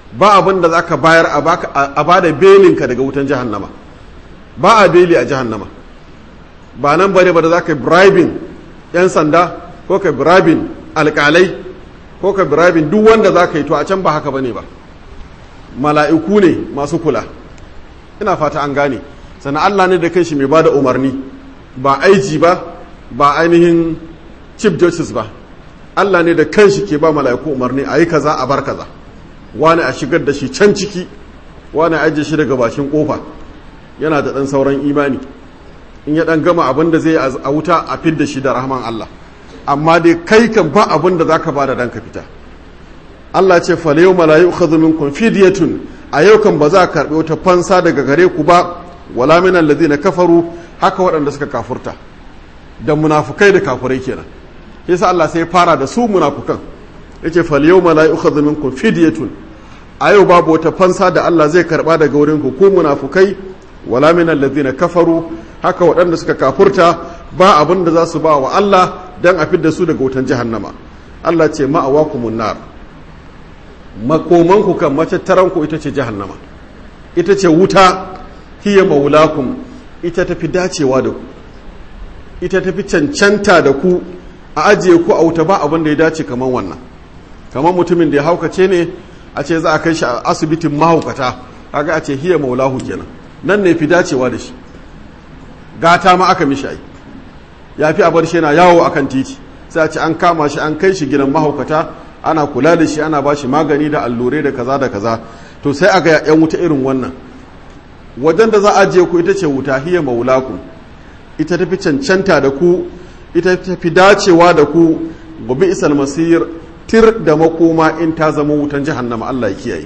ba abin da za ka bayar a ba da belinka daga wutan jahannama ba a beli a jahannama ba nan bane ba da za ka bribing 'yan sanda ko ka bribing alkalai ko ka bribing duk wanda za ka yi to a can ba haka bane ba mala'iku ne masu kula ina fata an gane sannan allah ne da kanshi mai ba da umarni ba aiji ba ba ainihin chief justice ba allah ne da kanshi ke ba mala'iku umarni a yi kaza a bar kaza wani a shigar da shi can ciki wani a ajiye shi daga bakin kofa yana da ɗan sauran imani in ya ɗan gama abin da zai a wuta a fidda shi da rahman Allah amma dai kai kan ba abin da zaka ba da dan ka fita Allah ce fa yau malayi ukhadhu minkum fidyatun a yau kan ba za ka karbi wata fansa daga gare ku ba wala min alladhina kafaru haka waɗanda suka kafurta da munafukai da kafurai kenan yasa Allah sai fara da su munafukan yace fal yawma la yu'khadhu minkum fidyatun a yau babu wata fansa da Allah zai karba daga wurin ku ku munafukai wala min alladhina kafaru haka waɗanda suka kafurta ba abin da za su ba wa Allah dan a fidda su daga wutan jahannama Allah ce ma'awakumun nar makoman ku kan matattaran ku ita ce jahannama ita ce wuta hiya maulakum ita tafi dacewa da ku ita tafi cancanta da ku a ajiye ku a wuta ba abin da ya dace kamar wannan kamar mutumin da ya haukace ne a ce za a kai shi a asibitin mahaukata kaga a ce hiya maulahu kenan nan ne fi dacewa da shi gata ma aka mishi ai ya fi a bar shi yana yawo akan titi sai a ce an kama shi an kai shi gidan mahaukata ana kula da shi ana ba shi magani da allurai da kaza da kaza to sai aga yan wuta irin wannan wajen da za a je ku ita ce wuta hiya maulaku ita tafi cancanta da ku ita tafi dacewa da ku gobe isal masir tir da makoma in ta zama wutan jahannama Allah ya kiyaye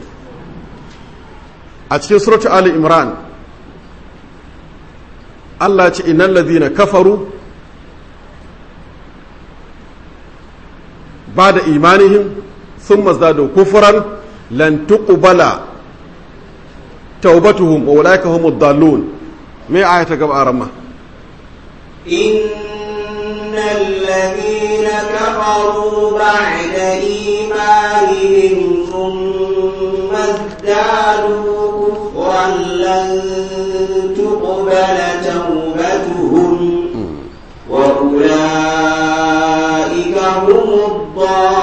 a cikin suratu ali imran Allah ce innal ladhina kafaru bada imanihim thumma zadu kufran lan tuqbala tawbatuhum wa ulaika humud dallun me ayata gaba aramma إن الذين كفروا بعد إيمانهم ثم ازدادوا كفرا لن تقبل توبتهم وأولئك هم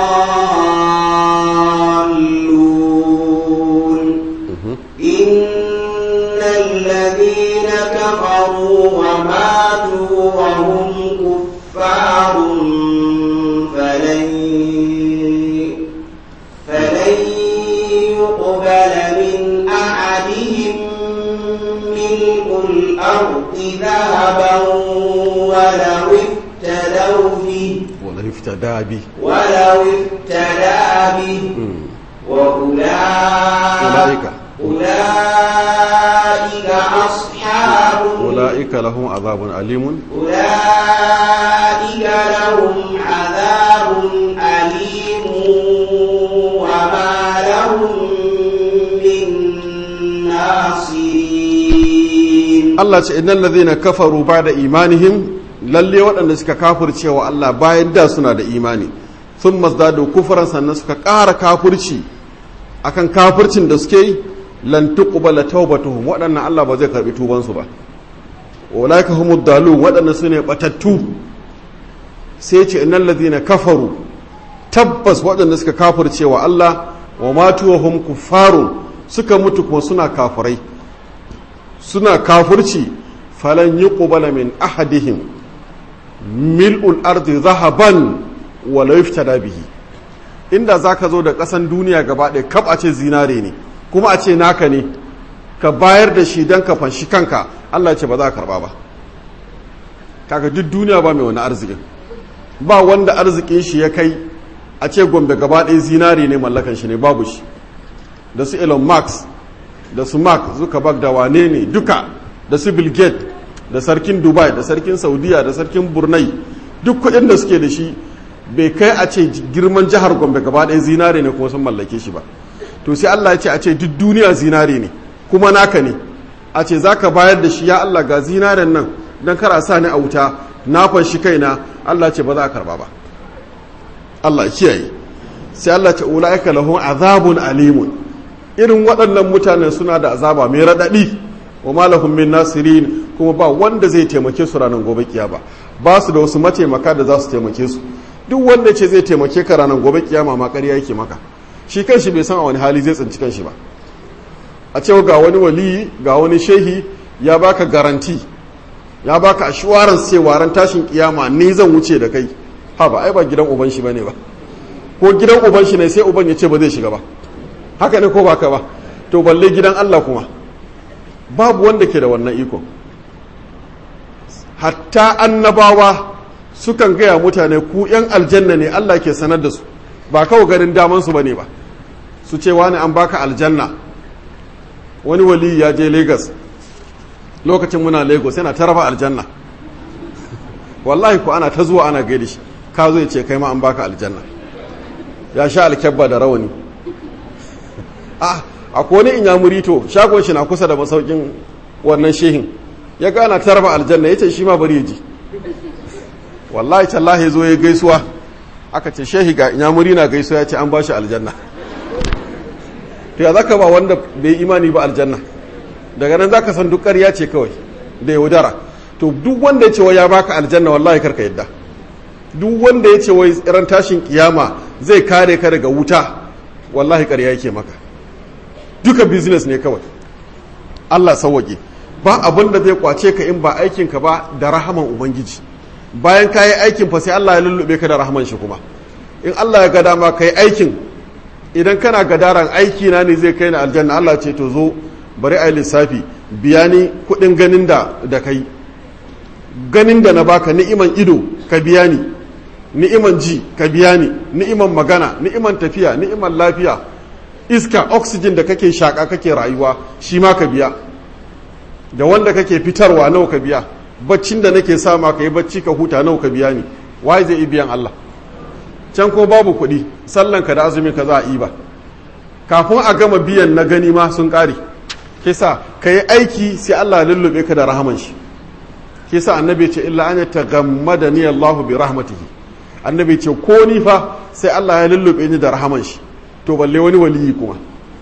الضالون إن الذين كفروا وماتوا وهم كفار فلن فلن يقبل من أحدهم ملء الأرض ذهبا ولو افتدوا به wala yuftada bi ولو افتدى به وأولئك أولئك أصحاب ulaika lahum azabun alimun أولئك لهم عذاب أليم وما لهم من ناصرين Allah ce innal ladhina kafaru ba'da imanihim lalle waɗanda suka kafirce wa Allah bayan da suna da imani sun mazdadu kufran sannan suka ƙara kafirci akan kafircin da suke yi lan tuqbala tawbatuhum waɗannan Allah ba zai karbi tuban su ba ulaika humud dalun waɗannan sune batattu sai ce innal ladhina kafaru tabbas waɗanda suka kafirce wa Allah wa matu wa hum kuffarun suka mutu kuma suna kafirai suna kafirci falan yi ƙubala min ahadihim mil'ul ardi zahaban wala yuftada bihi inda za ka zo da ƙasan duniya gaba ɗaya kaf a ce zinare ne kuma a ce naka ne ka bayar da shi don ka fanshi kanka Allah ce ba za ka karɓa ba kaga duk duniya ba mai wani arzikin ba wanda arzikin shi ya kai a ce gombe gaba ɗaya zinare ne mallakan shi ne babu shi da su elon musk da su mark zuckerberg da wane ne duka da su bill gates da sarkin dubai da sarkin saudiya da sarkin brunei duk kuɗin da suke da shi bai kai a ce girman jihar gombe gaba ɗaya zinare ne kuma sun mallake shi ba to sai allah ya ce a ce duk duniya zinare ne kuma naka ne a ce za ka bayar da shi ya allah ga zinaren nan don kar a sa ni a wuta na fanshi kaina allah ce ba za a karba ba allah ya kiyaye sai allah ce ula'ika lahum azabun alimun irin waɗannan mutanen suna da azaba mai raɗaɗi wa malahum min nasirin kuma ba wanda zai taimake su ranar gobe kiyama ba su da wasu mataimaka da za su taimake su duk wanda ce zai taimake ka ranar gobe kiyama ma ƙarya yake maka shi kanshi bai san a wani hali zai tsinci kanshi ba a cewa ga wani waliyi ga wani shehi ya baka garanti ya baka assurance cewa ran tashin kiyama ni zan wuce da kai ha ba ai ba gidan uban shi bane ba ko gidan uban shi ne sai uban ya ce ba zai shiga ba haka ne ko baka ba to balle gidan Allah kuma babu wanda ke da wannan iko hatta annabawa sukan gaya mutane ku yan aljanna ne Allah ke sanar da su ba kawai ganin daman su bane ba su ce wani an baka aljanna wani wali ya je Lagos lokacin muna Lagos yana ta raba aljanna wallahi ku ana ta zuwa ana gaida shi ka zo ya ce kai ma an baka aljanna ya sha alkyabba da rawani ah akwai wani inyamuri to shagon shi na kusa da masaukin wannan shehin ya gana ta raba aljanna ya ce shi ma bari ya ji wallahi tallahi zo ya gaisuwa aka ce shehi ga inyamuri na gaisuwa ya ce an ba shi aljanna to ya zaka ba wanda bai imani ba aljanna daga nan zaka san duk ƙarya ce kawai da yaudara to duk wanda ya ce wa ya baka aljanna wallahi karka yadda duk wanda ya ce wai ran tashin kiyama zai kare ka daga wuta wallahi ƙarya yake maka duka business ne kawai Allah sauwaƙe ba abin da zai kwace ka in ba aikinka ba da rahaman ubangiji bayan ka yi aikin fa sai Allah ya lullube ka da rahaman shi kuma in Allah ya ga dama ka yi aikin idan kana gadaran aiki na ne zai kai ni aljanna Allah ce to zo bari a yi lissafi biya ni kuɗin ganin da da kai ganin da na baka ni'iman ido ka biya ni ni'iman ji ka biya ni ni'iman magana ni'iman tafiya ni'iman lafiya iska oxygen da kake shaka kake rayuwa shi ma ka biya da wanda kake fitarwa nawa ka biya baccin da nake sama ka yi bacci ka huta nawa ka biya ni waye zai biyan Allah can ko babu kuɗi sallan ka da azumin ka za a yi ba kafin a gama biyan na gani ma sun ƙare kisa ka yi aiki sai Allah ya lullube ka da rahaman shi kisa annabi ce illa an taghammada ni Allah bi rahmatihi annabi ce ko ni fa sai Allah ya lullube ni da rahaman shi to balle wani waliyi kuma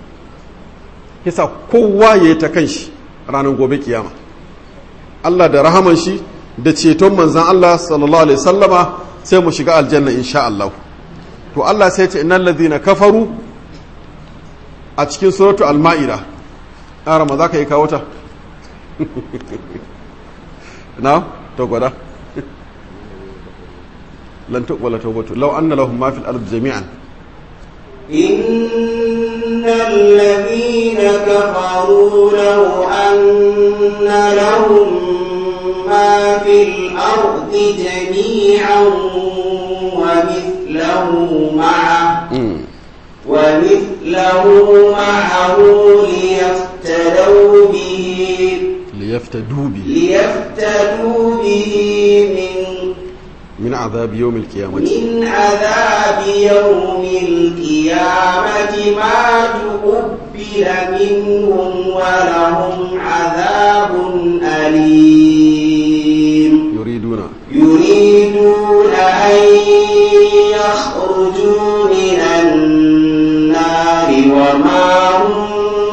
yasa kowa ya yi ta kan shi ranar gobe kiyama Allah da rahaman shi da ceton manzan Allah sallallahu alaihi sallama sai mu shiga aljanna insha Allah to Allah sai ce innal ladhina kafaru a cikin suratu al-ma'ida arama za ka yi kawo ta na to gwada lan tuqbala tawbatu law anna lahum ma fil ardi jami'an إن الذين كفروا لو أن لهم ما في الأرض جميعا ومثله معه ومثله معه ليفتدوا به ليفتدوا به ليفتدوا به من من عذاب يوم القيامة من عذاب يوم القيامة ما تقبل منهم ولهم عذاب أليم يريدون يريدون أن يخرجوا من النار وما هم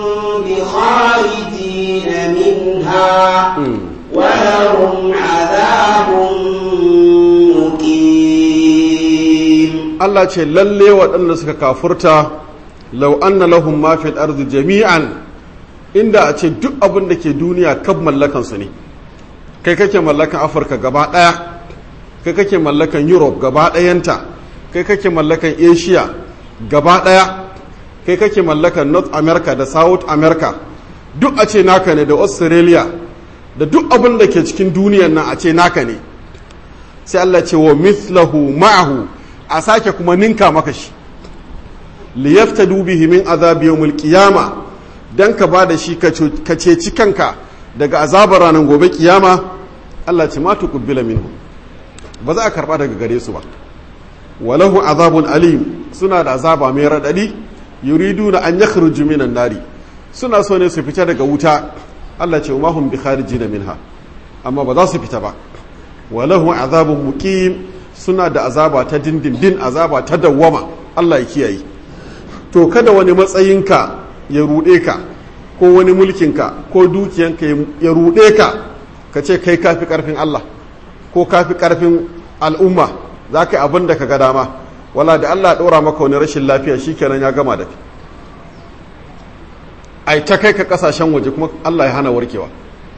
بخارجين منها ولهم عذاب مقيم Allah ce lalle waɗanda suka kafurta lau anna lahum ma fil ardi jami'an inda a ce duk abin da ke duniya kab mallakan su ne kai kake mallakan Afirka gaba ɗaya kai kake mallakan Europe gaba ɗayanta kai kake mallakan Asia gaba ɗaya kai kake mallakan North America da South America duk a ce naka ne da Australia da duk abin da ke cikin duniyan nan a ce naka ne sai Allah ce wa mithlahu ma'ahu a sake kuma ninka maka shi liyaftadu bihi min azab yawmil qiyama dan ka ba da shi ka ceci kanka daga azabar ranar gobe kiyama Allah ce ma tuqbila minhu ba za a karba daga gare su ba walahu azabun alim suna da azaba mai radadi yuriduna an yakhruju minan nari suna so ne su fita daga wuta Allah ce ma hum bi kharijin minha amma ba za su fita ba walahu azabun muqim suna da azaba ta dindindin azaba ta dawwama Allah ya kiyaye to kada wani matsayinka ya ruɗe ka ko wani mulkinka ko dukiyanka ya ruɗe ka ka ce kai kafi ƙarfin Allah ko kafi ƙarfin al'umma za ka yi abin da ka ga dama wala da Allah ɗora maka wani rashin lafiya shi kenan ya gama da kai ai ta kai ka ƙasashen waje kuma Allah ya hana warkewa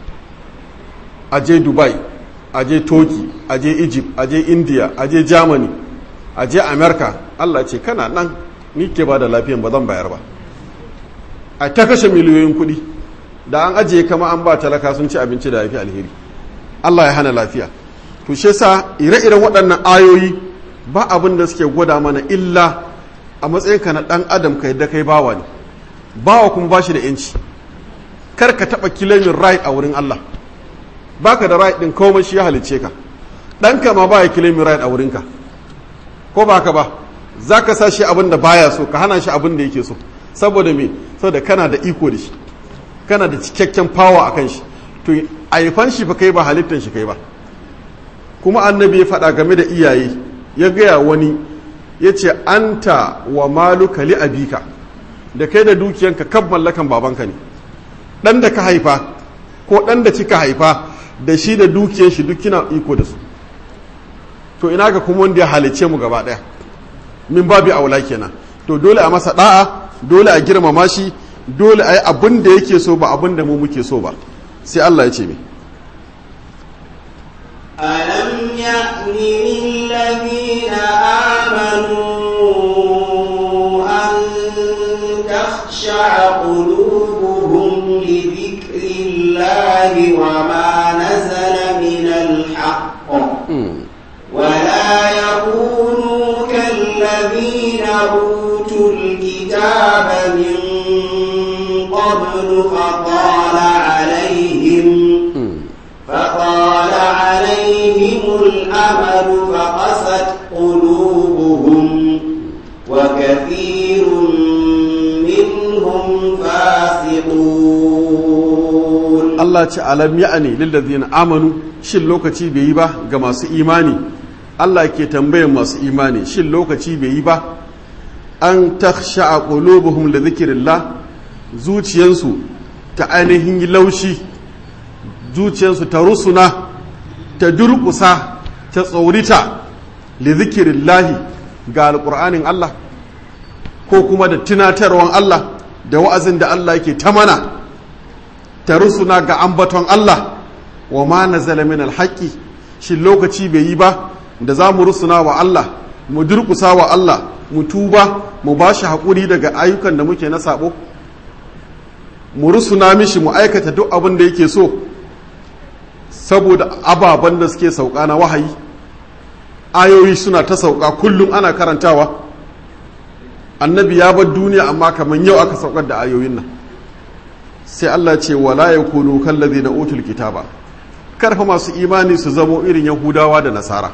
a je dubai a je turkey a je egypt a je india a je germany a je america Allah ce kana nan ni ke ba da lafiyan ba zan bayar ba a ta kashe miliyoyin kuɗi da an ajiye kama an ba talaka sun ci abinci da yafi alheri Allah ya hana lafiya to shi sa ire-iren waɗannan ayoyi ba abin da suke gwada mana illa a matsayin ka na ɗan adam ka yadda kai bawa ne bawa kuma ba shi da yanci kar ka taɓa kilamin right a wurin Allah baka da right ɗin komai shi ya halicce ka ɗanka ma ba ya kilamin right a wurinka ko ba ka ba za ka sa shi abin da baya so ka hana shi abin da yake so saboda me saboda kana da iko da shi kana da cikakken power a kan shi to aifan shi fa kai ba halittan shi kai ba kuma annabi ya faɗa game da iyaye ya gaya wani ya ce anta wa maluka li abika da kai da dukiyanka kan mallakan babanka ne ɗan da ka haifa ko ɗan da kika haifa da shi da dukiyan shi duk kina iko da su to ina ga kuma wanda ya halice mu gaba ɗaya min babi aula kenan to dole a masa da'a dole a girmama shi dole a yi abin da yake so ba abin da mu muke so ba sai Allah ya ce mi ألم يأن للذين آمنوا أن تخشع قلوبهم لذكر الله وما نزل من الحق ولا يكونوا كالذين أوتوا الكتاب من قبل فطال عليهم فطال عليهم الأمل فقست قلوبهم وكثير منهم فاسقون Allah ce alam ya'ani lillazina amanu shin lokaci bai yi ba ga masu imani Allah ke tambayan masu imani shin lokaci bai yi ba an takhsha'a qulubuhum li dhikrillah zuciyansu ta ainihin yi laushi zuciyarsu ta rusuna ta durƙusa ta tsaurita li zikirillahi ga alƙur'anin Allah ko kuma da tunatarwan Allah da wa'azin da Allah yake ta mana ta rusuna ga ambaton Allah wa ma nazala min alhaqi shi lokaci bai yi ba da za mu rusuna wa Allah mu durƙusa wa Allah mu tuba mu ba shi haƙuri daga ayyukan da muke na sabo mu rusuna mishi mu aikata duk abin da yake so saboda ababen da suke sauka na wahayi ayoyi suna ta sauka kullum ana karantawa annabi ya bar duniya amma kamar yau aka saukar da ayoyin nan sai Allah ce wala yakunu kallazi na utul kitaba karfa masu imani su zamo irin yahudawa da nasara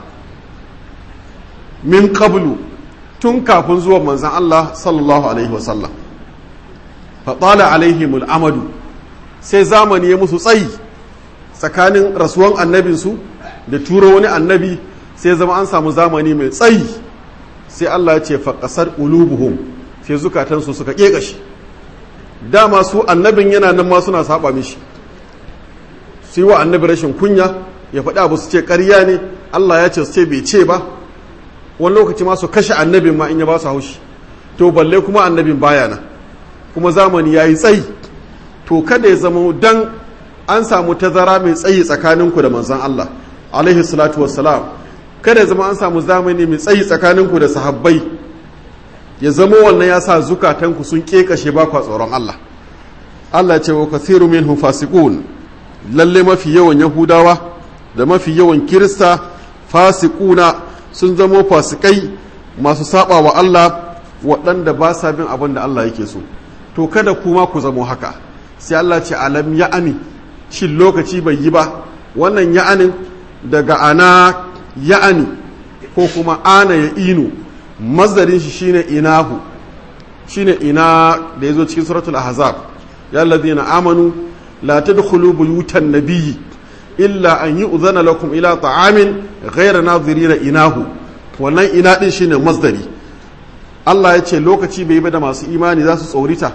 min qablu tun kafin zuwa manzon Allah sallallahu alaihi wasallam fa tala alaihimul amadu sai zamani ya musu tsayi tsakanin rasuwan annabinsu da turo wani annabi sai zama an samu zamani mai tsayi sai Allah ya ce faƙasar ulubuhum sai zukatansu suka ƙeƙashi dama su annabin yana nan ma suna saba mishi su yi wa annabi rashin kunya ya faɗi abu su ce ƙarya ne Allah ya ce su ce bai ce ba wani lokaci ma su kashe annabin ma in ya ba su haushi to balle kuma annabin baya nan kuma zamani ya yi tsayi to kada ya zama dan an samu tazara mai tsayi tsakaninku da manzon Allah alaihi salatu wassalam kada ya zama an samu zamani mai tsayi tsakaninku da sahabbai ya zama wannan ya sa zukatanku sun kekashe ba kwa tsoron Allah Allah ce wa kathiru minhum fasiqun lalle mafi yawan yahudawa da mafi yawan kirista fasiquna sun zama fasikai masu saba wa Allah waɗanda ba sa bin abin da Allah yake so to kada kuma ku zamo haka sai Allah ce alam ya'ani shin lokaci bai yi ba wannan ya'anin daga ana ya'ani ko kuma ana ya inu mazdarin shi shine inahu shine ina da yazo cikin suratul ahzab ya alladhina amanu la tadkhulu buyutan nabiyyi illa an yu'zana lakum ila ta'amin ghayra nadhirina inahu wannan ina din shine masdari Allah ya ce lokaci bai yi ba da masu imani za su tsorita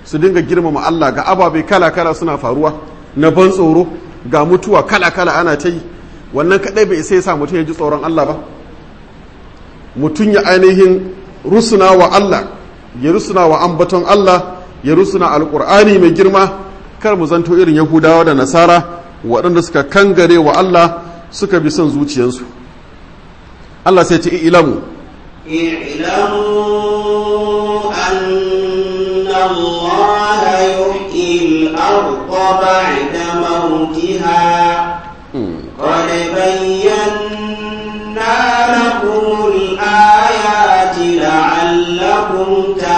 su dinga girmama Allah ga ababe kala-kala suna faruwa na ban tsoro ga mutuwa kala-kala ana ta yi wannan kadai bai sai sa mutum ya ji tsoron Allah ba mutum ya ainihin rusuna wa Allah ya rusuna wa ambaton Allah ya rusuna alkur'ani mai girma kar mu zanto irin yahudawa da nasara waɗanda suka kangare wa Allah suka bi son zuciyarsu Allah sai ta ilamu اعلموا أن الله يحيي الأرض بعد موتها قد بينا لكم الآيات لعلكم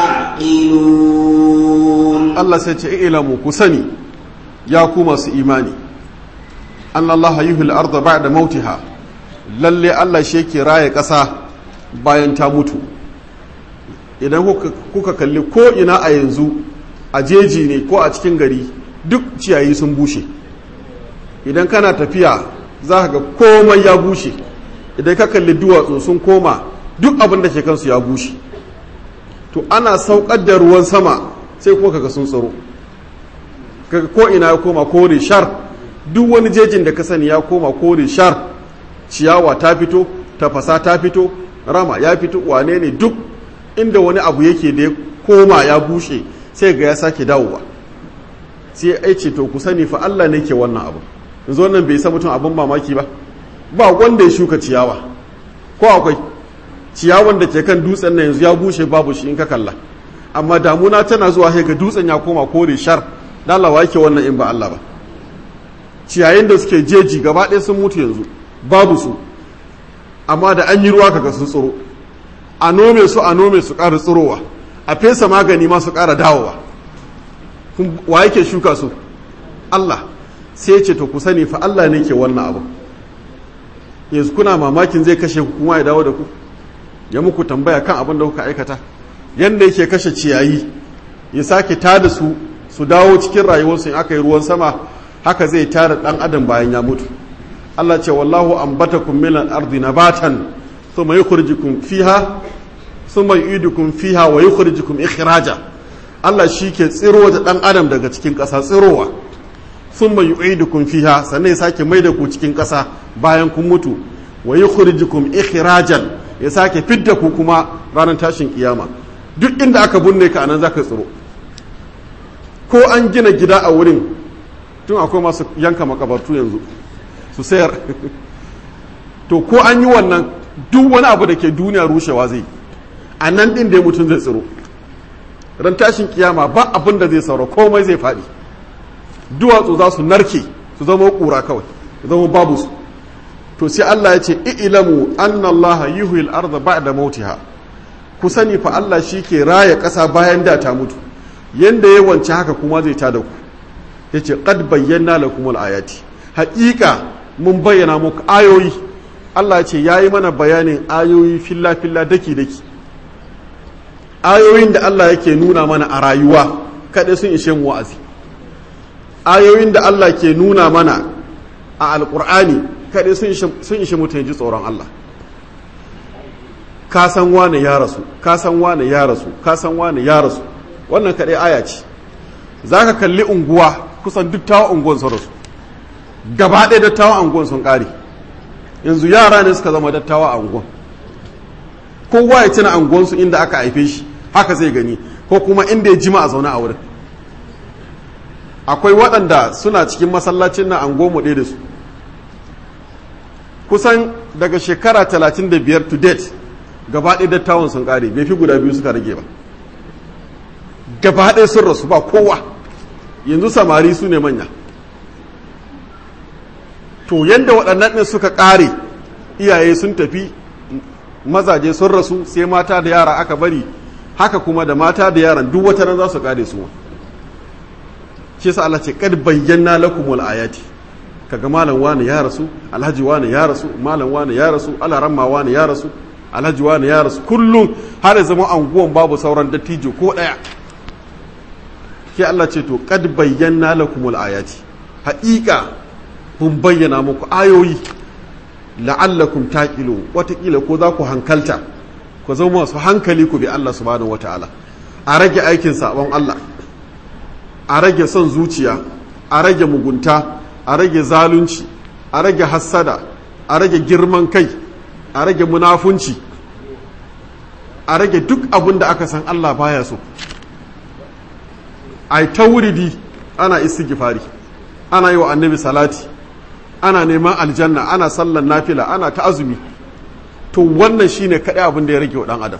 تعقلون Allah sai ce ilamu ku sani ya ku masu imani an Allah yuhil arda ba'da mautiha lalle Allah shi yake raye ƙasa bayan ta mutu idan kuka- kuka kalli ko ina a yanzu a jeji ne ko a cikin gari duk ciyayi sun bushe idan kana tafiya za ka ga komai ya bushe idan ka kalli duwatsu sun koma duk abin da ke kansu ya bushe to ana saukar da ruwan sama sai kuma kaga sun tsaro kaga ko ina ya koma kore shar duk wani jejin da ka sani ya koma kore shar ciyawa ta fito tafasa ta fito rama ya fito wane ne duk inda wani abu yake da ya koma ya bushe sai ga ya sake dawowa sai ya ce to ku sani fa Allah ne ke wannan abu yanzu wannan bai sa mutum abin mamaki ba ba wanda ya shuka ciyawa ko akwai ciyawan da ke kan dutsen nan yanzu ya bushe babu shi in ka kalla amma damuna tana zuwa sai ga dutsen ya koma kore shar dalawa yake wannan in ba Allah ba ciyayin da suke jeji gaba ɗaya sun mutu yanzu babu su amma da an yi ruwa kaga sun tsiro a nome su a nome su ƙara tsirowa a fesa magani ma su ƙara dawowa Kun- wa yake shuka su Allah sai ce to ku sani fa Allah ne ke wannan abu yanzu kuna mamakin zai kashe ku kuma ya dawo da ku ya muku tambaya kan abin da kuka aikata yadda yake kashe ciyayi ya sake tada su su dawo cikin rayuwarsu in aka yi ruwan sama haka zai tada dan adam bayan ya mutu Allah ce wallahu ambatakum min al-ardi nabatan thumma yukhrijukum fiha thumma yu'idukum fiha wa yukhrijukum ikhraja Allah shi ke tsiro da dan adam daga cikin ƙasa tsirowa thumma yu'idukum fiha sannan ya sake maida ku cikin ƙasa bayan kun mutu wa yukhrijukum ikhrajan ya sake fidda ku kuma ranar tashin kiyama duk inda aka binne ka anan zaka tsiro ko an gina gida a wurin tun akwai masu yanka makabartu yanzu su sayar to ko an yi wannan duk wani abu da ke duniya rushewa zai a nan ɗin da mutum zai tsiro ran tashin kiyama ba abin da zai saura komai zai faɗi duwatsu za su narke su zama ƙura kawai su zama babu su to sai Allah ya ce i'lamu anna Allah yuhyil arda ba'da mautiha ku sani fa Allah shi ke raya ƙasa bayan da ta mutu yanda ya wance haka kuma zai tada ku yace qad bayyana lakum ayati haƙiƙa mun bayyana muku ayoyi Allah ce yayi mana bayanin ayoyi filla filla daki daki ayoyin da Allah yake nuna mana a rayuwa kaɗai sun ishe mu wa'azi ayoyin da Allah ke nuna mana a alƙur'ani kaɗai sun ishe mutum ji tsoron Allah ka san wane ya rasu ka san wane ya rasu ka san wane ya rasu wannan kaɗai aya ce za ka kalli unguwa kusan duk tawa unguwan sun rasu gaba ɗaya dattawa unguwan sun ƙare yanzu yara ne suka zama dattawa a unguwan kowa ya tuna unguwansu inda aka haife shi haka zai gani ko kuma inda ya jima a zaune a wurin akwai waɗanda suna cikin masallacin na angomu ɗaya da su kusan daga shekara 35 to date gaba ɗaya dattawan sun ƙare bai fi guda biyu suka rage ba gaba ɗaya sun rasu ba kowa yanzu samari su ne manya to yadda waɗannan ɗin suka ƙare iyaye sun tafi mazaje sun rasu sai mata da yara aka bari haka kuma da mata da yaran duk wata nan za su ƙare su ma shi sa Allah ce kad bayyana lakumul ayati kaga malam wani ya rasu alhaji wani ya rasu malam wani ya rasu alaramma wani ya rasu alhaji wani ya rasu kullum har zama anguwan babu sauran dattijo ko daya ke Allah ce to kad bayyana lakumul ayati haƙiƙa mun bayyana muku ayoyi la'allakum taqilu watakila ko za ku hankalta ku zama masu hankali ku bi Allah subhanahu wataala a rage aikin sabon Allah a rage son zuciya a rage mugunta a rage zalunci a rage hassada a rage girman kai a rage munafunci a rage duk abin da aka san Allah baya so a ta wuridi ana istighfari ana yi wa annabi salati ana neman aljanna ana sallan nafila ana ta azumi to wannan shine kaɗai abin da ya rage wa ɗan adam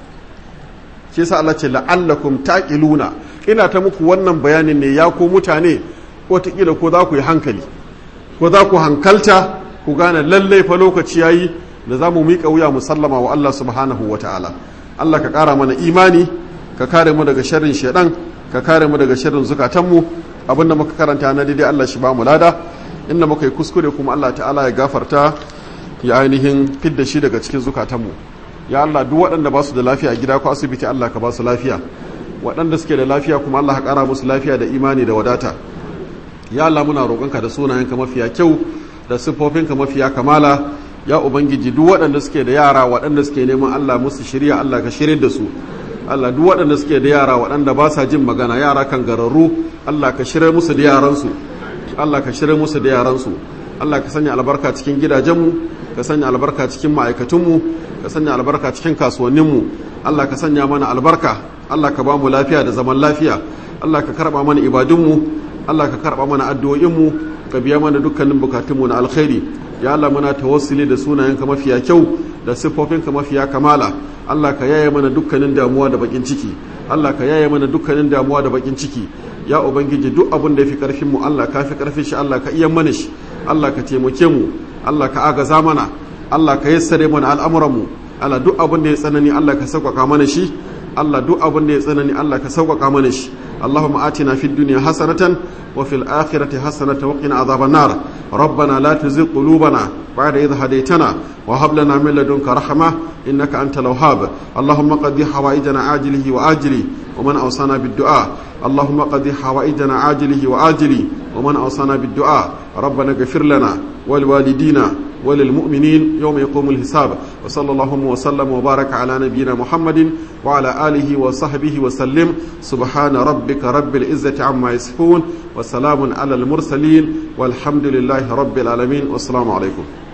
shi yasa Allah ce la'allakum taqiluna ina ta muku wannan bayanin ne ya ko mutane ko ta ko za ku yi hankali ko za ku hankalta ku gane lallai fa lokaci yayi da za mu miƙa wuya mu sallama wa Allah subhanahu wa ta'ala Allah ka ƙara mana imani ka kare mu daga sharrin shaidan ka kare mu daga sharrin zukatanmu abinda muka karanta na daidai Allah shi ba mu lada inda muka yi kuskure kuma Allah ta'ala ya gafarta ya ainihin fidda shi daga cikin zukatanmu ya Allah duk waɗanda ba su da lafiya a gida ko asibiti Allah ka ba su lafiya waɗanda suke da lafiya kuma Allah ka ƙara musu lafiya da imani da wadata ya Allah muna roƙonka da sunayenka mafiya kyau da siffofinka mafiya kamala ya ubangiji duk waɗanda suke da yara waɗanda suke neman Allah musu shirya Allah ka shirya da su Allah duk waɗanda suke da yara waɗanda ba sa jin magana yara kan gararru Allah ka shirya musu da yaransu Allah ka shirya musu da yaransu Allah ka sanya albarka cikin gidajenmu ka sanya albarka cikin ma'aikatunmu ka sanya albarka cikin kasuwanninmu Allah ka sanya mana albarka Allah ka ba mu lafiya da zaman lafiya Allah ka karɓa mana ibadunmu Allah ka karɓa mana addu'o'inmu ka biya mana dukkanin bukatunmu na alkhairi ya Allah muna tawassuli da sunayenka mafiya kyau da siffofinka mafiya kamala Allah ka yaye mana dukkanin damuwa da bakin ciki Allah ka yaye mana dukkanin damuwa da bakin ciki ya ubangiji duk abin da yafi karfin mu Allah ka fi karfin shi Allah ka iya mana shi Allah ka taimake mu Allah ka agaza mana Allah ka yassare mana al'amuran mu Allah duk abin da ya tsanani Allah ka sauƙaƙa mana shi Allah duk abin da ya tsanani Allah ka sauƙaƙa mana shi اللهم آتنا في الدنيا حسنة وفي الآخرة حسنة وقنا عذاب النار ربنا لا تزغ قلوبنا بعد إذ هديتنا وهب لنا من لدنك رحمة إنك أنت الوهاب اللهم قضي حوائجنا عاجله وآجله ومن أوصانا بالدعاء اللهم قضي حوائجنا عاجله وآجله ومن أوصانا بالدعاء ربنا اغفر لنا ولوالدينا وللمؤمنين يوم يقوم الحساب وصلى الله وسلم وبارك على نبينا محمد وعلى آله وصحبه وسلم سبحان ربك رب العزة عما يصفون وسلام على المرسلين والحمد لله رب العالمين والسلام عليكم